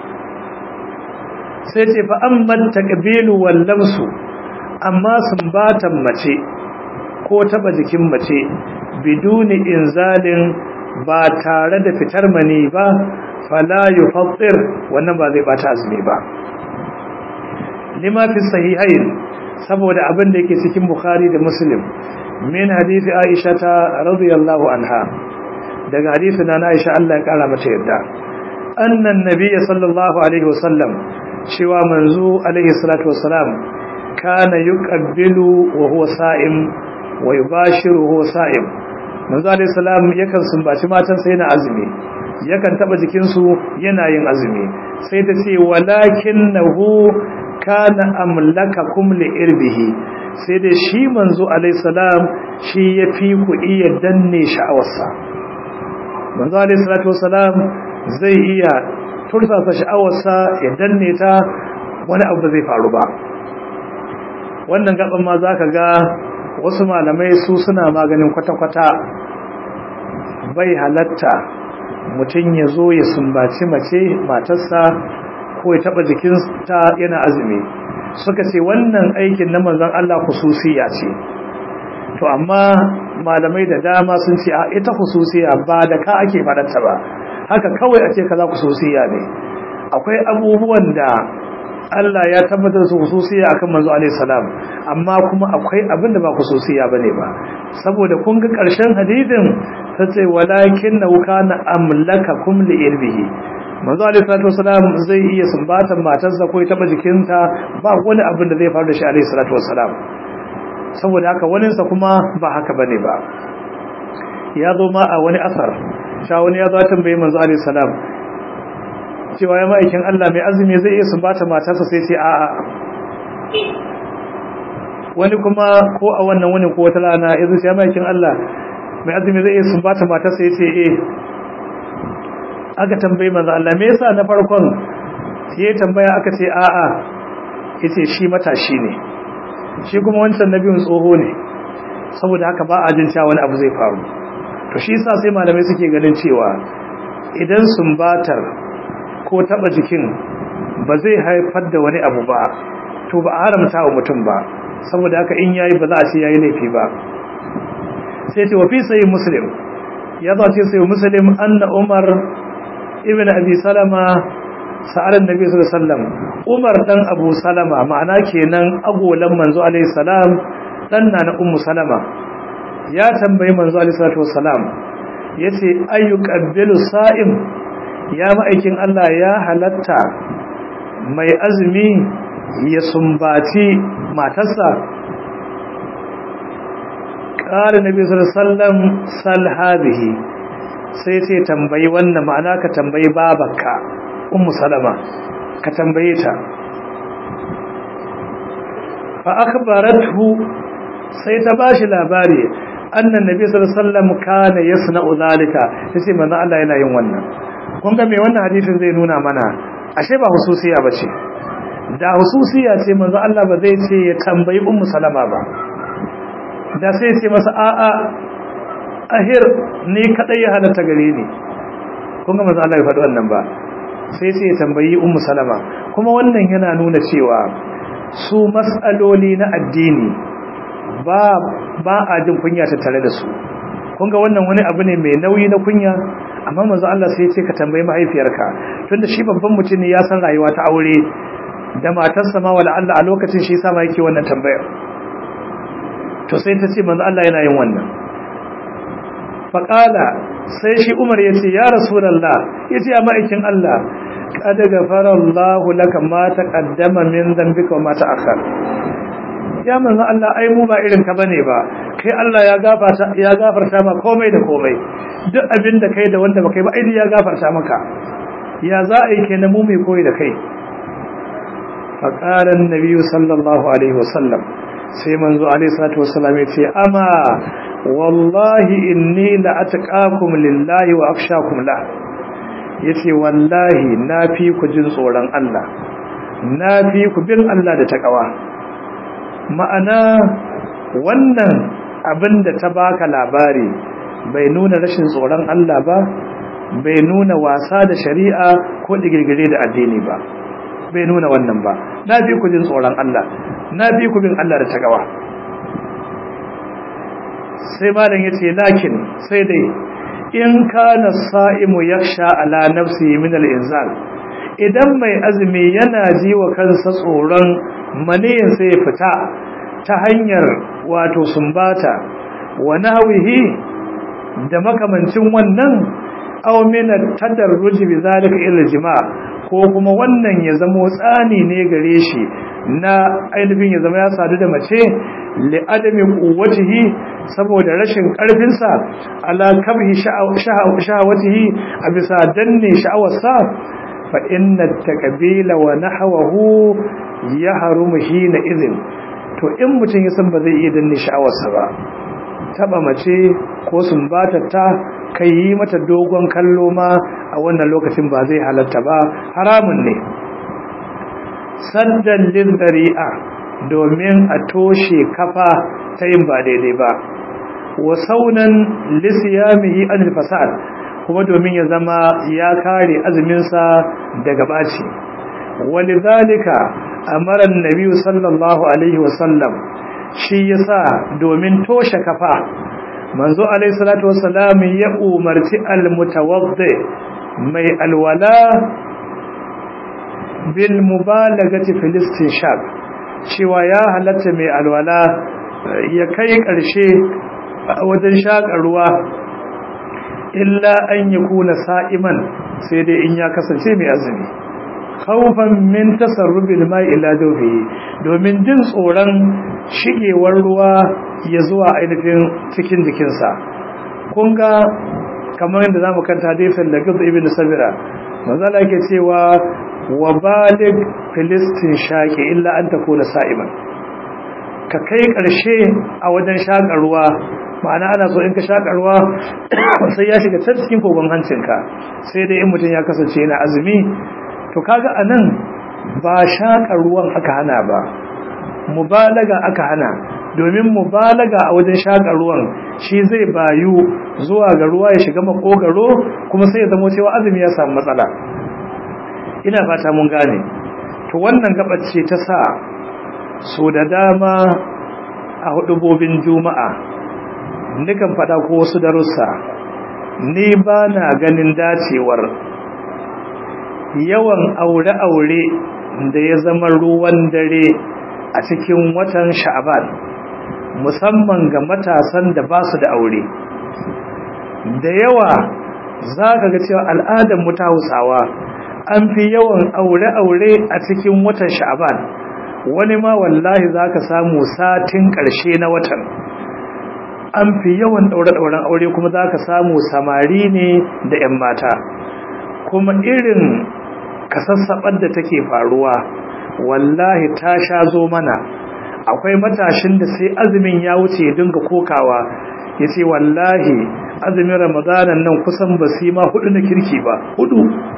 sai ce fa amma taqbilu wal lamsu amma sumbatan mace ko taba jikin mace biduni inzalin ba tare da fitar mani ba fala yufattir wannan ba zai bata azumi ba lima fi sahihain saboda abin da yake cikin bukhari da muslim min hadisi aisha ta radiyallahu anha daga hadisi na aisha Allah ya kara mata yadda annan nabiyyi sallallahu alaihi wasallam cewa manzo alaihi salatu wasalam kana yuqabbilu wa huwa sa'im wa yubashiru huwa sa'im manzo alaihi salam yakan sumbaci matansa yana azumi yakan taba jikinsu yana yin azumi sai ta ce walakinahu kana amlakakum li irbihi sai dai shi manzo alaihi salam shi yafi ku iya danne sha'awarsa manzo alaihi salatu wasalam zai iya tursasa sha'awarsa ya danne ta wani abu zai faru ba wannan gaban ma zaka ga wasu malamai su suna maganin kwata-kwata bai halatta mutum ya zo ya sumbaci mace matarsa ko ya taba jikinta yana azumi suka ce wannan aikin na manzon Allah khususiya ce to amma malamai da dama sun ce a ita khususiya ba da ka ake faɗarta ba haka kawai a ce kaza khususiya ne akwai abubuwan da Allah ya tabbatar su khususiya akan manzo alaihi salam amma kuma akwai abin da ba khususiya bane ba saboda kun ga karshen hadisin tace walakin nau kana amlakakum li irbihi manzo alaihi salatu wasalam zai iya sumbatan matarsa ko ya taba jikinta ba wani abin da zai faru da shi alaihi salatu wasalam saboda haka waninsa kuma ba haka bane ba ya zo ma a wani asar sha wani ya zo tambaye manzo alaihi salam cewa ya ma'aikin Allah mai azumi zai iya sumbata matarsa sai ce a'a wani kuma ko a wannan wani ko wata rana ya zo ya ma'aikin Allah mai azumi zai iya sumbata matarsa ya ce eh aka tambaye manzo Allah me yasa na farkon sai tambaya aka ce a'a yace shi matashi ne shi kuma wancan nabiyun tsoho ne saboda haka ba a jin cewa wani abu zai faru to shi yasa sai malamai suke ganin cewa idan sumbatar ko taba jikin ba zai haifar da wani abu ba to ba a haramta wa mutum ba saboda haka in yayi ba za a ce yayi laifi ba sai ce wa fi sayyid muslim ya zo ce sayyid muslim anna umar ibn abi salama sa'ar annabi sallallahu alaihi wasallam umar dan abu salama ma'ana kenan agolan manzo alaihi salam dan na na ummu salama ya tambayi manzo alaihi salatu wasalam yace ayyuqabbilu sa'im ya ma'aikin Allah ya halatta mai azumi ya sumbaci matarsa ƙara nabi sallam sal hadhihi sai sai tambayi wannan ma'ana ka tambayi babarka ummu salama ka tambaye ta fa akhbarathu sai ta bashi labari annan nabi sallallahu alaihi wasallam kana yasna'u zalika tace manzo Allah yana yin wannan kun ga me wannan hadisin zai nuna mana ashe ba hususiya bace da hususiya ce manzo Allah ba zai ce ya tambayi ummu salama ba da sai ce masa a'a ahir ni kadai ya halatta gare ni kun ga manzo Allah ya faɗi wannan ba sai sai ya tambayi ummu salama kuma wannan yana nuna cewa su mas'aloli na addini ba ba a jin kunya ta tare da su kun ga wannan wani abu ne mai nauyi na kunya amma manzo Allah sai ya ce ka tambayi mahaifiyarka tunda shi babban mutum ne ya san rayuwa ta aure da matarsa ma wala Allah a lokacin shi yasa ma yake wannan tambayar to sai ta ce manzo Allah yana yin wannan faqala sai shi Umar ya ce ya rasulullah yace a ma'aikin Allah qad ghafara Allahu laka ma taqaddama min dhanbika wa ma ta'akhkhar ya manzo Allah ai mu ba irin ka bane ba kai Allah ya gafarta ya gafarta ma komai da komai duk abin da kai da wanda ba kai ba ai ya gafarta maka ya za a yi kenan mu mai koyi da kai faqala an-nabi sallallahu alaihi wasallam sai manzo alaihi salatu wasallam ya ce ama wallahi inni la ataqakum lillahi wa akhshakum la yace wallahi na fi ku jin tsoron Allah na fi ku bin Allah da takawa ma'ana wannan abin da ta baka labari bai nuna rashin tsoron Allah ba bai nuna wasa da shari'a ko digirgire da addini ba bai nuna wannan ba na fi ku jin tsoron Allah na fi ku bin Allah da takawa sai malam yace lakin sai dai in kana sa'imu yakhsha ala nafsihi min al-inzal idan mai azumi yana ji wa kansa tsoron maniyin sai ya fita ta hanyar wato sumbata wa nahwihi da makamancin wannan aw min at-tadarruj bi zalika ila jima' ko kuma wannan ya zamo tsani ne gare shi na ainihin ya zama ya sadu da mace li adami quwwatihi saboda rashin karfin sa ala kabhi shahawatihi a bisa danne sha'awarsa fa inna takbila wa nahwahu yahrumu hina idhin to in mutum ya san ba zai iya danne sha'awarsa ba taba mace ko sumbata ta kai yi mata dogon kallo ma a wannan lokacin ba zai halatta ba haramun ne saddan lil dari'a domin a toshe kafa ta yin ba daidai ba wa saunan lisiyamihi anil fasad kuma domin ya zama ya kare azuminsa daga baci walidhalika amara annabi sallallahu alaihi wasallam shi yasa domin toshe kafa manzo alaihi salatu wassalam ya umarci almutawaddi mai alwala bil mubalagati fil istinshaq cewa ya halatta mai alwala ya kai karshe wajen shakar ruwa illa an yakuna sa'iman sai dai in ya kasance mai azumi khawfan min tasarrubil mai ila dawfihi domin jin tsoron shigewar ruwa ya zuwa ainihin cikin jikinsa kun ga kamar yadda zamu kanta hadisin da Giz ibn Sabira manzala yake cewa wa balig filistin shaqi illa an takuna sa'iman ka kai karshe a wajen shakar ruwa ma'ana ana so in ka shakar ruwa sai ya shiga can cikin kogon hancinka sai dai in mutum ya kasance yana azumi to kaga anan ba shakar ruwan aka hana ba mubalaga aka hana domin mubalaga a wajen shakar ruwan shi zai bayu zuwa ga ruwa ya shiga makogaro kuma sai ya zama cewa azumi ya samu matsala ina fata mun gane to wannan gabace ta sa so da dama a hudubobin juma'a nikan fada ko wasu darussa ni ba na ganin dacewar yawan aure-aure da ya zama ruwan dare a cikin watan sha'aban musamman ga matasan da ba su da aure da yawa za ka ga cewa al'adar mu ta hausawa an fi yawan aure-aure a cikin watan sha'aban wani ma wallahi za ka samu satin ƙarshe na watan an fi yawan ɗaure-ɗauren aure kuma za ka samu samari ne da 'yan mata kuma irin kasassaɓar da take faruwa wallahi ta sha zo mana akwai matashin da sai azumin ya wuce ya dinga kokawa ya ce wallahi azumin ramadanan nan kusan ba su ma hudu na kirki ba hudu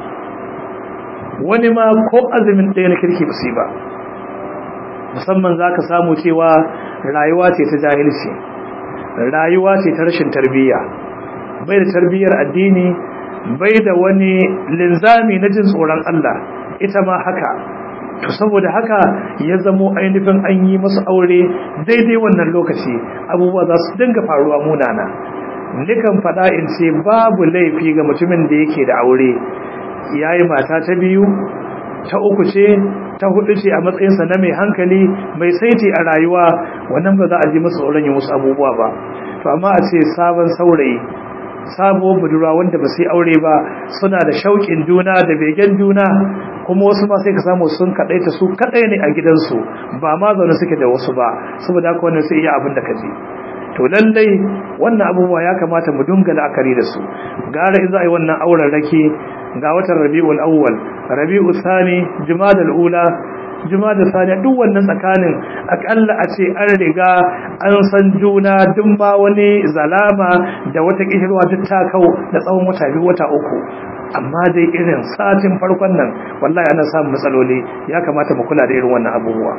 wani ma ko azumin ɗaya na kirki ba su ba musamman za ka samu cewa rayuwa ce ta jahilci rayuwa ce ta rashin tarbiyya bai da tarbiyyar addini bai da wani linzami na jin tsoron Allah ita ma haka to saboda haka ya zamo ainihin an yi masu aure daidai wannan lokaci abubuwa za su dinga faruwa munana nikan faɗa in ce babu laifi ga mutumin da yake da aure yayi mata ta biyu ta uku ce ta hudu ce a matsayinsa na mai hankali mai saiti a rayuwa wannan ba za a ji masa tsoron yin wasu abubuwa ba to amma a ce sabon saurayi sabuwar budurwa wanda ba sai aure ba suna da shauƙin juna da begen juna kuma wasu ma sai ka samu sun kaɗaita su kaɗai ne a gidansu ba ma zaune suke da wasu ba saboda haka wannan sai iya abin da ka je to lallai wannan abubuwa ya kamata mu dunga la'akari da su gara in za a yi wannan auren rake ga watan rabi'ul awwal rabi'ul thani jumadal ula juma da saniya duk wannan tsakanin akalla a ce an riga an san juna duk ma wani zalama da wata kishirwa duk ta kau da tsawon wata biyu wata uku amma dai irin satin farkon nan wallahi ana samun matsaloli ya kamata mu kula da irin wannan abubuwa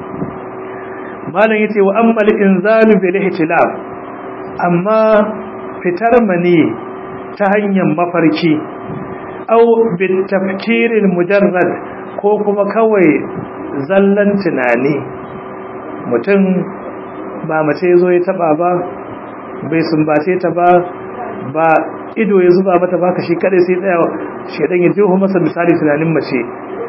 malam yace wa ammal inzalu bil ihtilaf amma fitar mani ta hanyar mafarki au bit tafkiril mujarrad ko kuma kawai zallan tunani mutum ba mace zo ya taba ba bai sumbace ta ba ba ido ya zuba mata ba ka shi kadai sai tsaya shedan ya jiho masa misali tunanin mace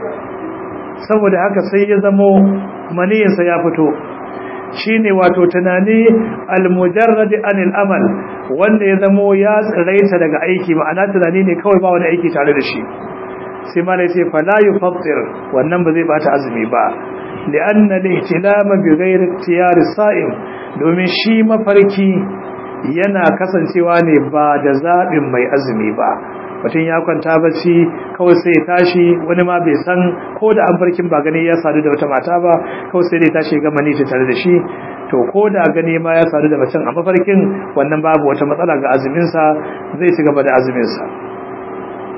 saboda haka sai ya zamo maniyinsa ya fito shine wato tunani almujarrad anil amal wanda ya zamo ya tsiraita daga aiki ma'ana tunani ne kawai ba wani aiki tare da shi sai malai ce fala yufattir wannan ba zai bata azumi ba li'anna al-ihtilama bi ghairi ikhtiyar as-sa'im domin shi mafarki yana kasancewa ne ba da zabin mai azumi ba mutum ya kwanta bacci kawai sai ya tashi wani ma bai san ko da an farkin ba gani ya sadu da wata mata ba kawai sai dai tashi ga mani ta tare da shi to ko da gani ma ya sadu da macen a mafarkin wannan babu wata matsala ga azumin sa zai ci gaba da azumin sa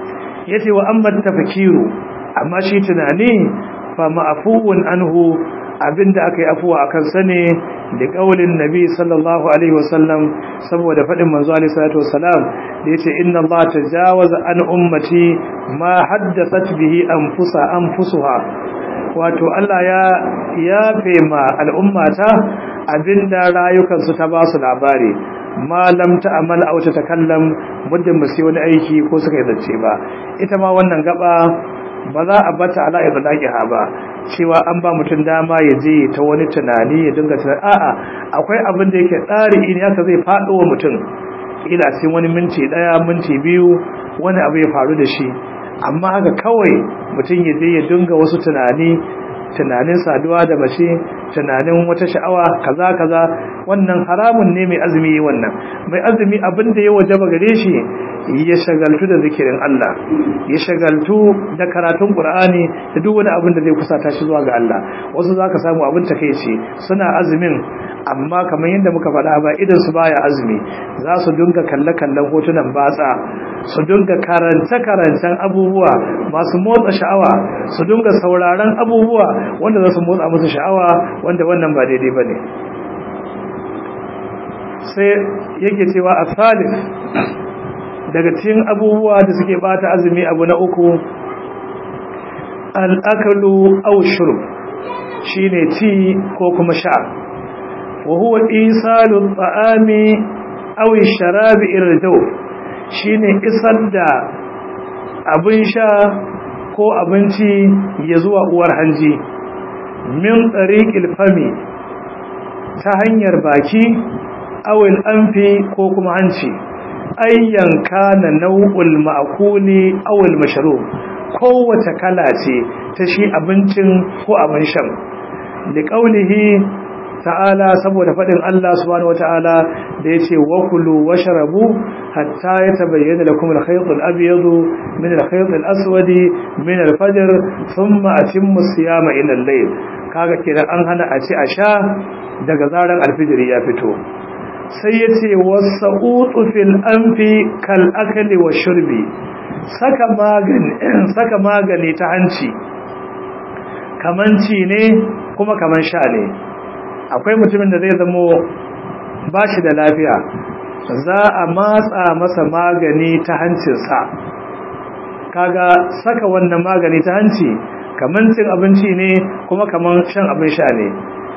yace wa amma tafkiru amma shi tunani fa ma'fuun anhu abinda aka yi afuwa a kansa ne da ƙaulin nabi sallallahu alaihi wasallam saboda faɗin manzo alaihi salatu wasalam da yace inna Allah tajawaza an ummati ma haddathat bihi anfusa anfusuha wato Allah ya yafe ma al'ummata abinda rayukansu ta ba su labari ma lam ta'mal aw tatakallam muddin ba sai wani aiki ko suka yi zance ba ita ma wannan gaba ba za a bata ala idlaqiha ba cewa an ba mutum dama ya je ta wani tunani ya dinga tunani a'a akwai abin da yake tsari in haka zai faɗo wa mutum kila cikin wani minti daya minti biyu wani abu ya faru da shi amma haka kawai mutum ya je ya dinga wasu tunani tunanin saduwa da mace tunanin wata sha'awa kaza kaza wannan haramun ne mai azumi wannan mai azumi abin da ya wajaba gare shi ya shagaltu da zikirin Allah ya shagaltu da karatun Qur'ani da duk wani abin da zai kusata shi zuwa ga Allah wasu zaka samu abin takeici suna azumin amma kamar yadda muka faɗa ba idan su baya azumi za su dinga kalle kallon hotunan batsa su dinga karanta karantan abubuwa masu motsa sha'awa su dinga sauraron abubuwa wanda za su motsa musu sha'awa wanda wannan ba daidai bane sai yake cewa a salif daga cikin abubuwa da suke bata azumi abu na uku al'akalu aw shurb shine ci ko kuma sha wa huwa isalu ta'ami aw sharabi ila daw shine isar da abin sha ko abinci ya zuwa uwar hanji min tariqil fami ta hanyar baki awil anfi ko kuma hanci ayyan kana nau'ul ma'kuli awil mashrub kowace kala ce ta shi abincin ko abin shan da kaulihi ta'ala saboda fadin Allah subhanahu wata'ala da yace wa kulu washrabu hatta yatabayyana lakum al-khayt al-abyad min al-khayt al-aswad min al-fajr thumma atimmu siyama ila al-layl kaga kiran an hana a ci a sha daga zaran al-fajr ya fito sai yace wasa'utu fil anfi kal akli wa shurbi saka magani saka magani ta hanci kaman ci ne kuma kaman sha ne akwai mutumin da zai zamo ba shi da lafiya za a matsa masa magani ta hancinsa kaga saka wannan magani ta hanci kaman cin abinci ne kuma kaman shan abin sha ne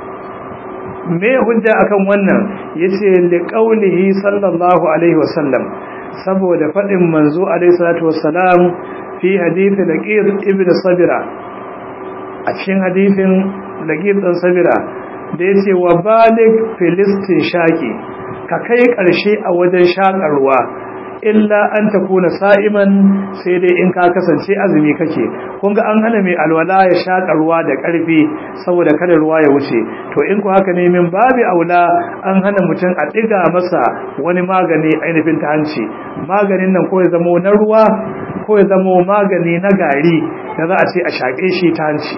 me hujja akan wannan yace li qaulihi sallallahu alaihi wasallam saboda fadin manzo alaihi salatu wassalam fi hadith laqid ibn sabira a cikin hadithin laqid ibn sabira da ya ce wa balik filistin shaƙi ka kai ƙarshe a wajen shaƙarwa illa an ta kuna sa'iman sai dai in ka kasance azumi kake kun ga an hana mai alwala ya shaƙarwa da ƙarfi saboda kada ruwa ya wuce to in ku haka ne min babu aula an hana mutum a ɗiga masa wani magani ainihin ta hanci maganin nan ko ya zamo na ruwa ko ya zamo magani na gari da za a ce a shaƙe shi ta hanci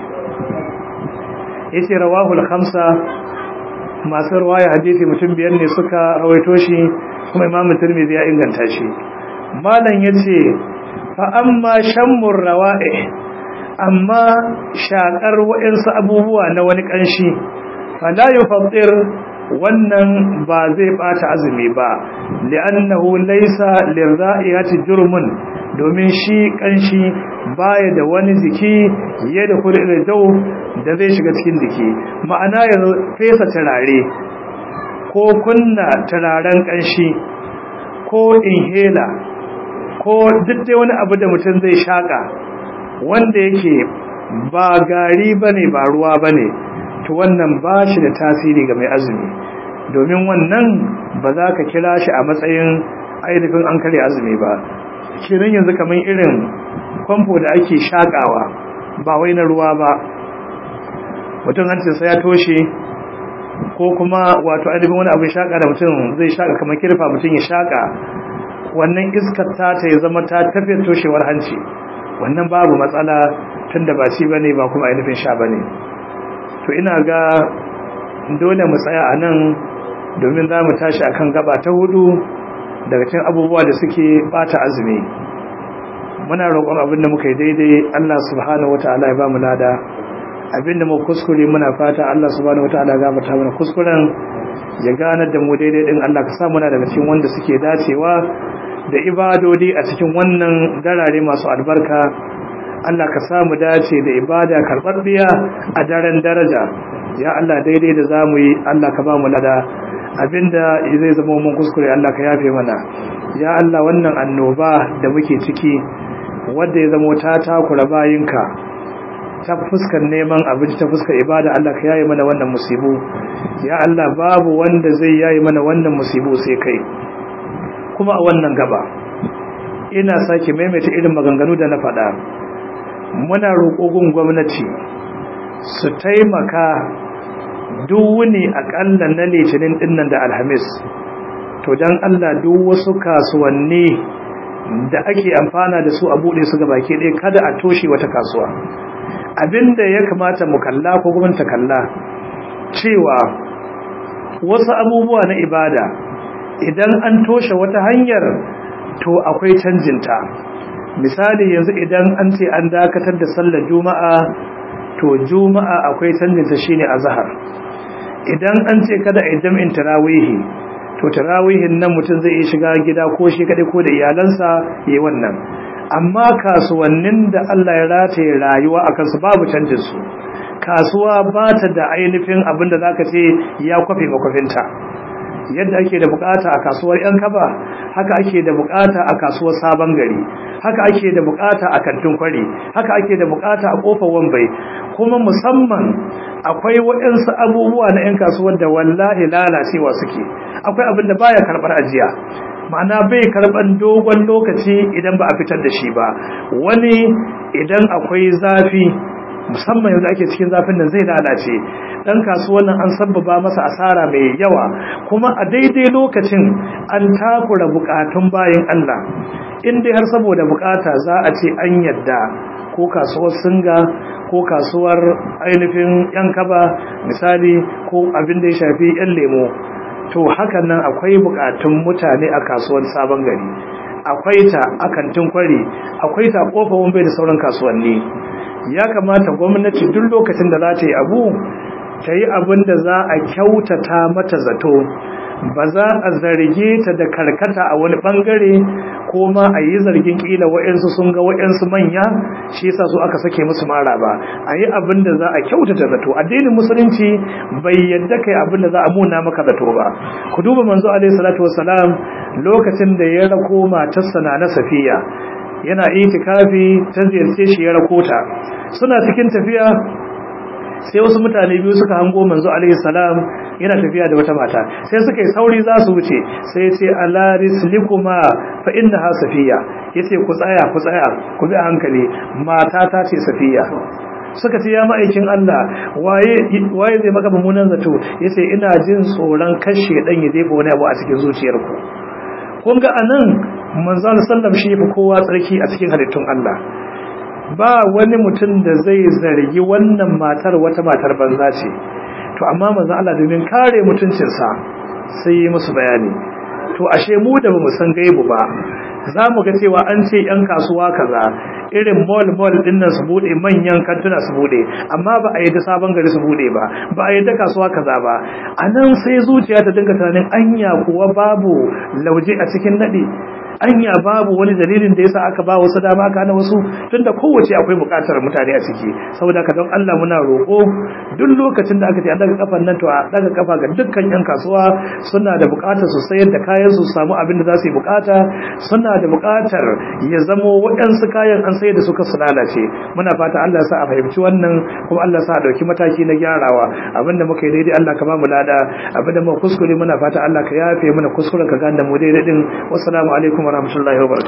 yace rawahul khamsa masu ruwaya hadisi mutum biyar ne suka rawaito shi kuma imamu tirmidhi ya inganta shi malam yace fa amma shammur rawa'ih amma shakar wa'insu abubuwa na wani kanshi fala yufattir wannan ba zai bata azumi ba li'annahu laysa lirra'iyati jurmun domin shi kanshi baya da wani jiki ya da kullu dau da zai shiga cikin jiki ma'ana ya fesa turare ko kunna turaren kanshi ko inhaler ko duk dai wani abu da mutum zai shaka wanda yake ba gari bane ba ruwa bane to wannan ba shi da tasiri ga mai azumi domin wannan ba za ka kira shi a matsayin ainihin an kare azumi ba kiran yanzu kamar irin famfo da ake shakawa ba wai na ruwa ba mutum hancinsa ya toshe ko kuma wato ainihin wani abin shaka da mutum zai shaka kamar kirfa mutum ya shaka wannan iskar ta ta ya zama ta tafiyar toshewar hanci wannan babu matsala tun da ba shi ba ne ba kuma ainihin sha ba ne to ina ga dole mu tsaya a nan domin za mu tashi akan gaba ta hudu daga cikin abubuwa da suke bata azumi muna roƙon abin da muka yi daidai Allah subhanahu wataala ya ba mu lada abinda mu kuskure muna fata Allah subhanahu wataala ya gafarta mana kuskuren ya ganar da mu daidai din Allah ka sa muna daga cikin wanda suke dacewa da ibadodi a cikin wannan darare masu albarka Allah ka samu dace da ibada karɓaɓɓiya a daren daraja ya Allah daidai da zamu yi Allah ka ba mu lada abinda zai zama mun kuskure Allah ka yafe mana ya Allah wannan annoba da muke ciki wanda ya zama ta takura bayinka ta fuskar neman abinci ta fuskar ibada Allah ka yaye mana wannan musibu ya Allah babu wanda zai yaye mana wannan musibu sai kai kuma a wannan gaba ina sake maimaita irin maganganu da na faɗa muna roƙogun gwamnati su taimaka duk wuni aƙalla na litinin dinnan da alhamis to don Allah duk wasu kasuwanni da ake amfana da su a buɗe su baki ɗaya kada a toshe wata kasuwa abinda ya kamata mu kalla ko gwamnati kalla cewa wasu abubuwa na ibada idan an toshe wata hanyar to akwai canjinta misali yanzu idan an ce an dakatar da sallar juma'a to juma'a akwai canjinta shine azhar idan an ce kada a jam'in tarawihi to tarawihin nan mutum zai iya shiga gida ko shi kadai ko da iyalansa yayi wannan amma kasuwannin da Allah ya rataye rayuwa akan su babu canjin su kasuwa ba ta da ainihin abinda zaka ce ya kwafe makwafinta yadda ake da bukata a kasuwar yan kaba haka ake da bukata a kasuwar sabon gari haka ake da bukata a kantin kwari haka ake da bukata a kofar wambai kuma musamman akwai waɗansu abubuwa na yan kasuwar da wallahi lalacewa suke akwai abin da baya karɓar ajiya ma'ana bai karɓar dogon lokaci idan ba a fitar da shi ba wani idan akwai zafi musamman yanzu ake cikin zafin nan zai lalace dan kasuwan nan an sabbaba masa asara mai yawa kuma a daidai lokacin an takura bukatun bayin Allah in dai har saboda bukata za a ce an yadda ko kasuwar singa ko kasuwar ainihin yan kaba misali ko abin da ya shafi yan lemo to hakan nan akwai bukatun mutane a kasuwar sabon gari akwai ta a kantin kwari akwai ta kofar wambai da sauran kasuwanni ya kamata gwamnati duk lokacin da za ta yi abu ta yi abin da za a kyautata mata zato ba za a zarge ta da karkata a wani bangare ko ma a yi zargin kila wa'yansu sun ga wa'yansu manya shi yasa su aka sake musu mara ba a yi abin da za a kyautata zato addinin musulunci bai yadda kai abin da za a muna maka zato ba ku duba manzo alaihi salatu wassalam lokacin da ya rako matarsa na safiya yana itikafi ta ziyarce shi ya rakota suna cikin tafiya sai wasu mutane biyu suka hango manzo alaihi salam yana tafiya da wata mata sai suka yi sauri za su wuce sai ya ce ala rislikuma fa innaha safiya yace ku tsaya ku tsaya ku bi a hankali mata ta ce safiya suka ce ya ma'aikin Allah waye waye zai maka mummunan zato yace ina jin tsoron kashe dan ya jefa wani abu a cikin zuciyarku kun ga anan manzon sallam shi fi kowa tsarki a cikin halittun Allah ba wani mutum da zai zargi wannan matar wata matar banza ce to amma manzon Allah domin kare mutuncinsa sai yi musu bayani to ashe mu da bamu san gaibu ba za mu ga cewa an ce yan kasuwa kaza irin mall mall din nan su bude manyan kantuna su bude amma ba a yi da sabon gari su bude ba ba a yi da kasuwa kaza ba anan sai zuciya ta dinga tunanin anya kuwa babu lauje a cikin nadi anya babu wani dalilin da yasa aka ba wasu dama aka hana wasu tunda kowace akwai bukatar mutane a ciki saboda ka don Allah muna roƙo duk lokacin da aka ce an daga kafan nan to a daga kafa ga dukkan yan kasuwa suna da bukatar su sayar da kayan su samu abin da za su yi bukata suna da bukatar ya zamo waɗansu kayan an sayar da su kasu lalace muna fata Allah sa a fahimci wannan kuma Allah sa a dauki mataki na gyarawa abinda muka yi daidai Allah ka ba mu lada abinda muka kuskure muna fata Allah ka yafe mana kuskuren ka ganda mu daidai din wassalamu alaikum warahmatullahi wabarakatuh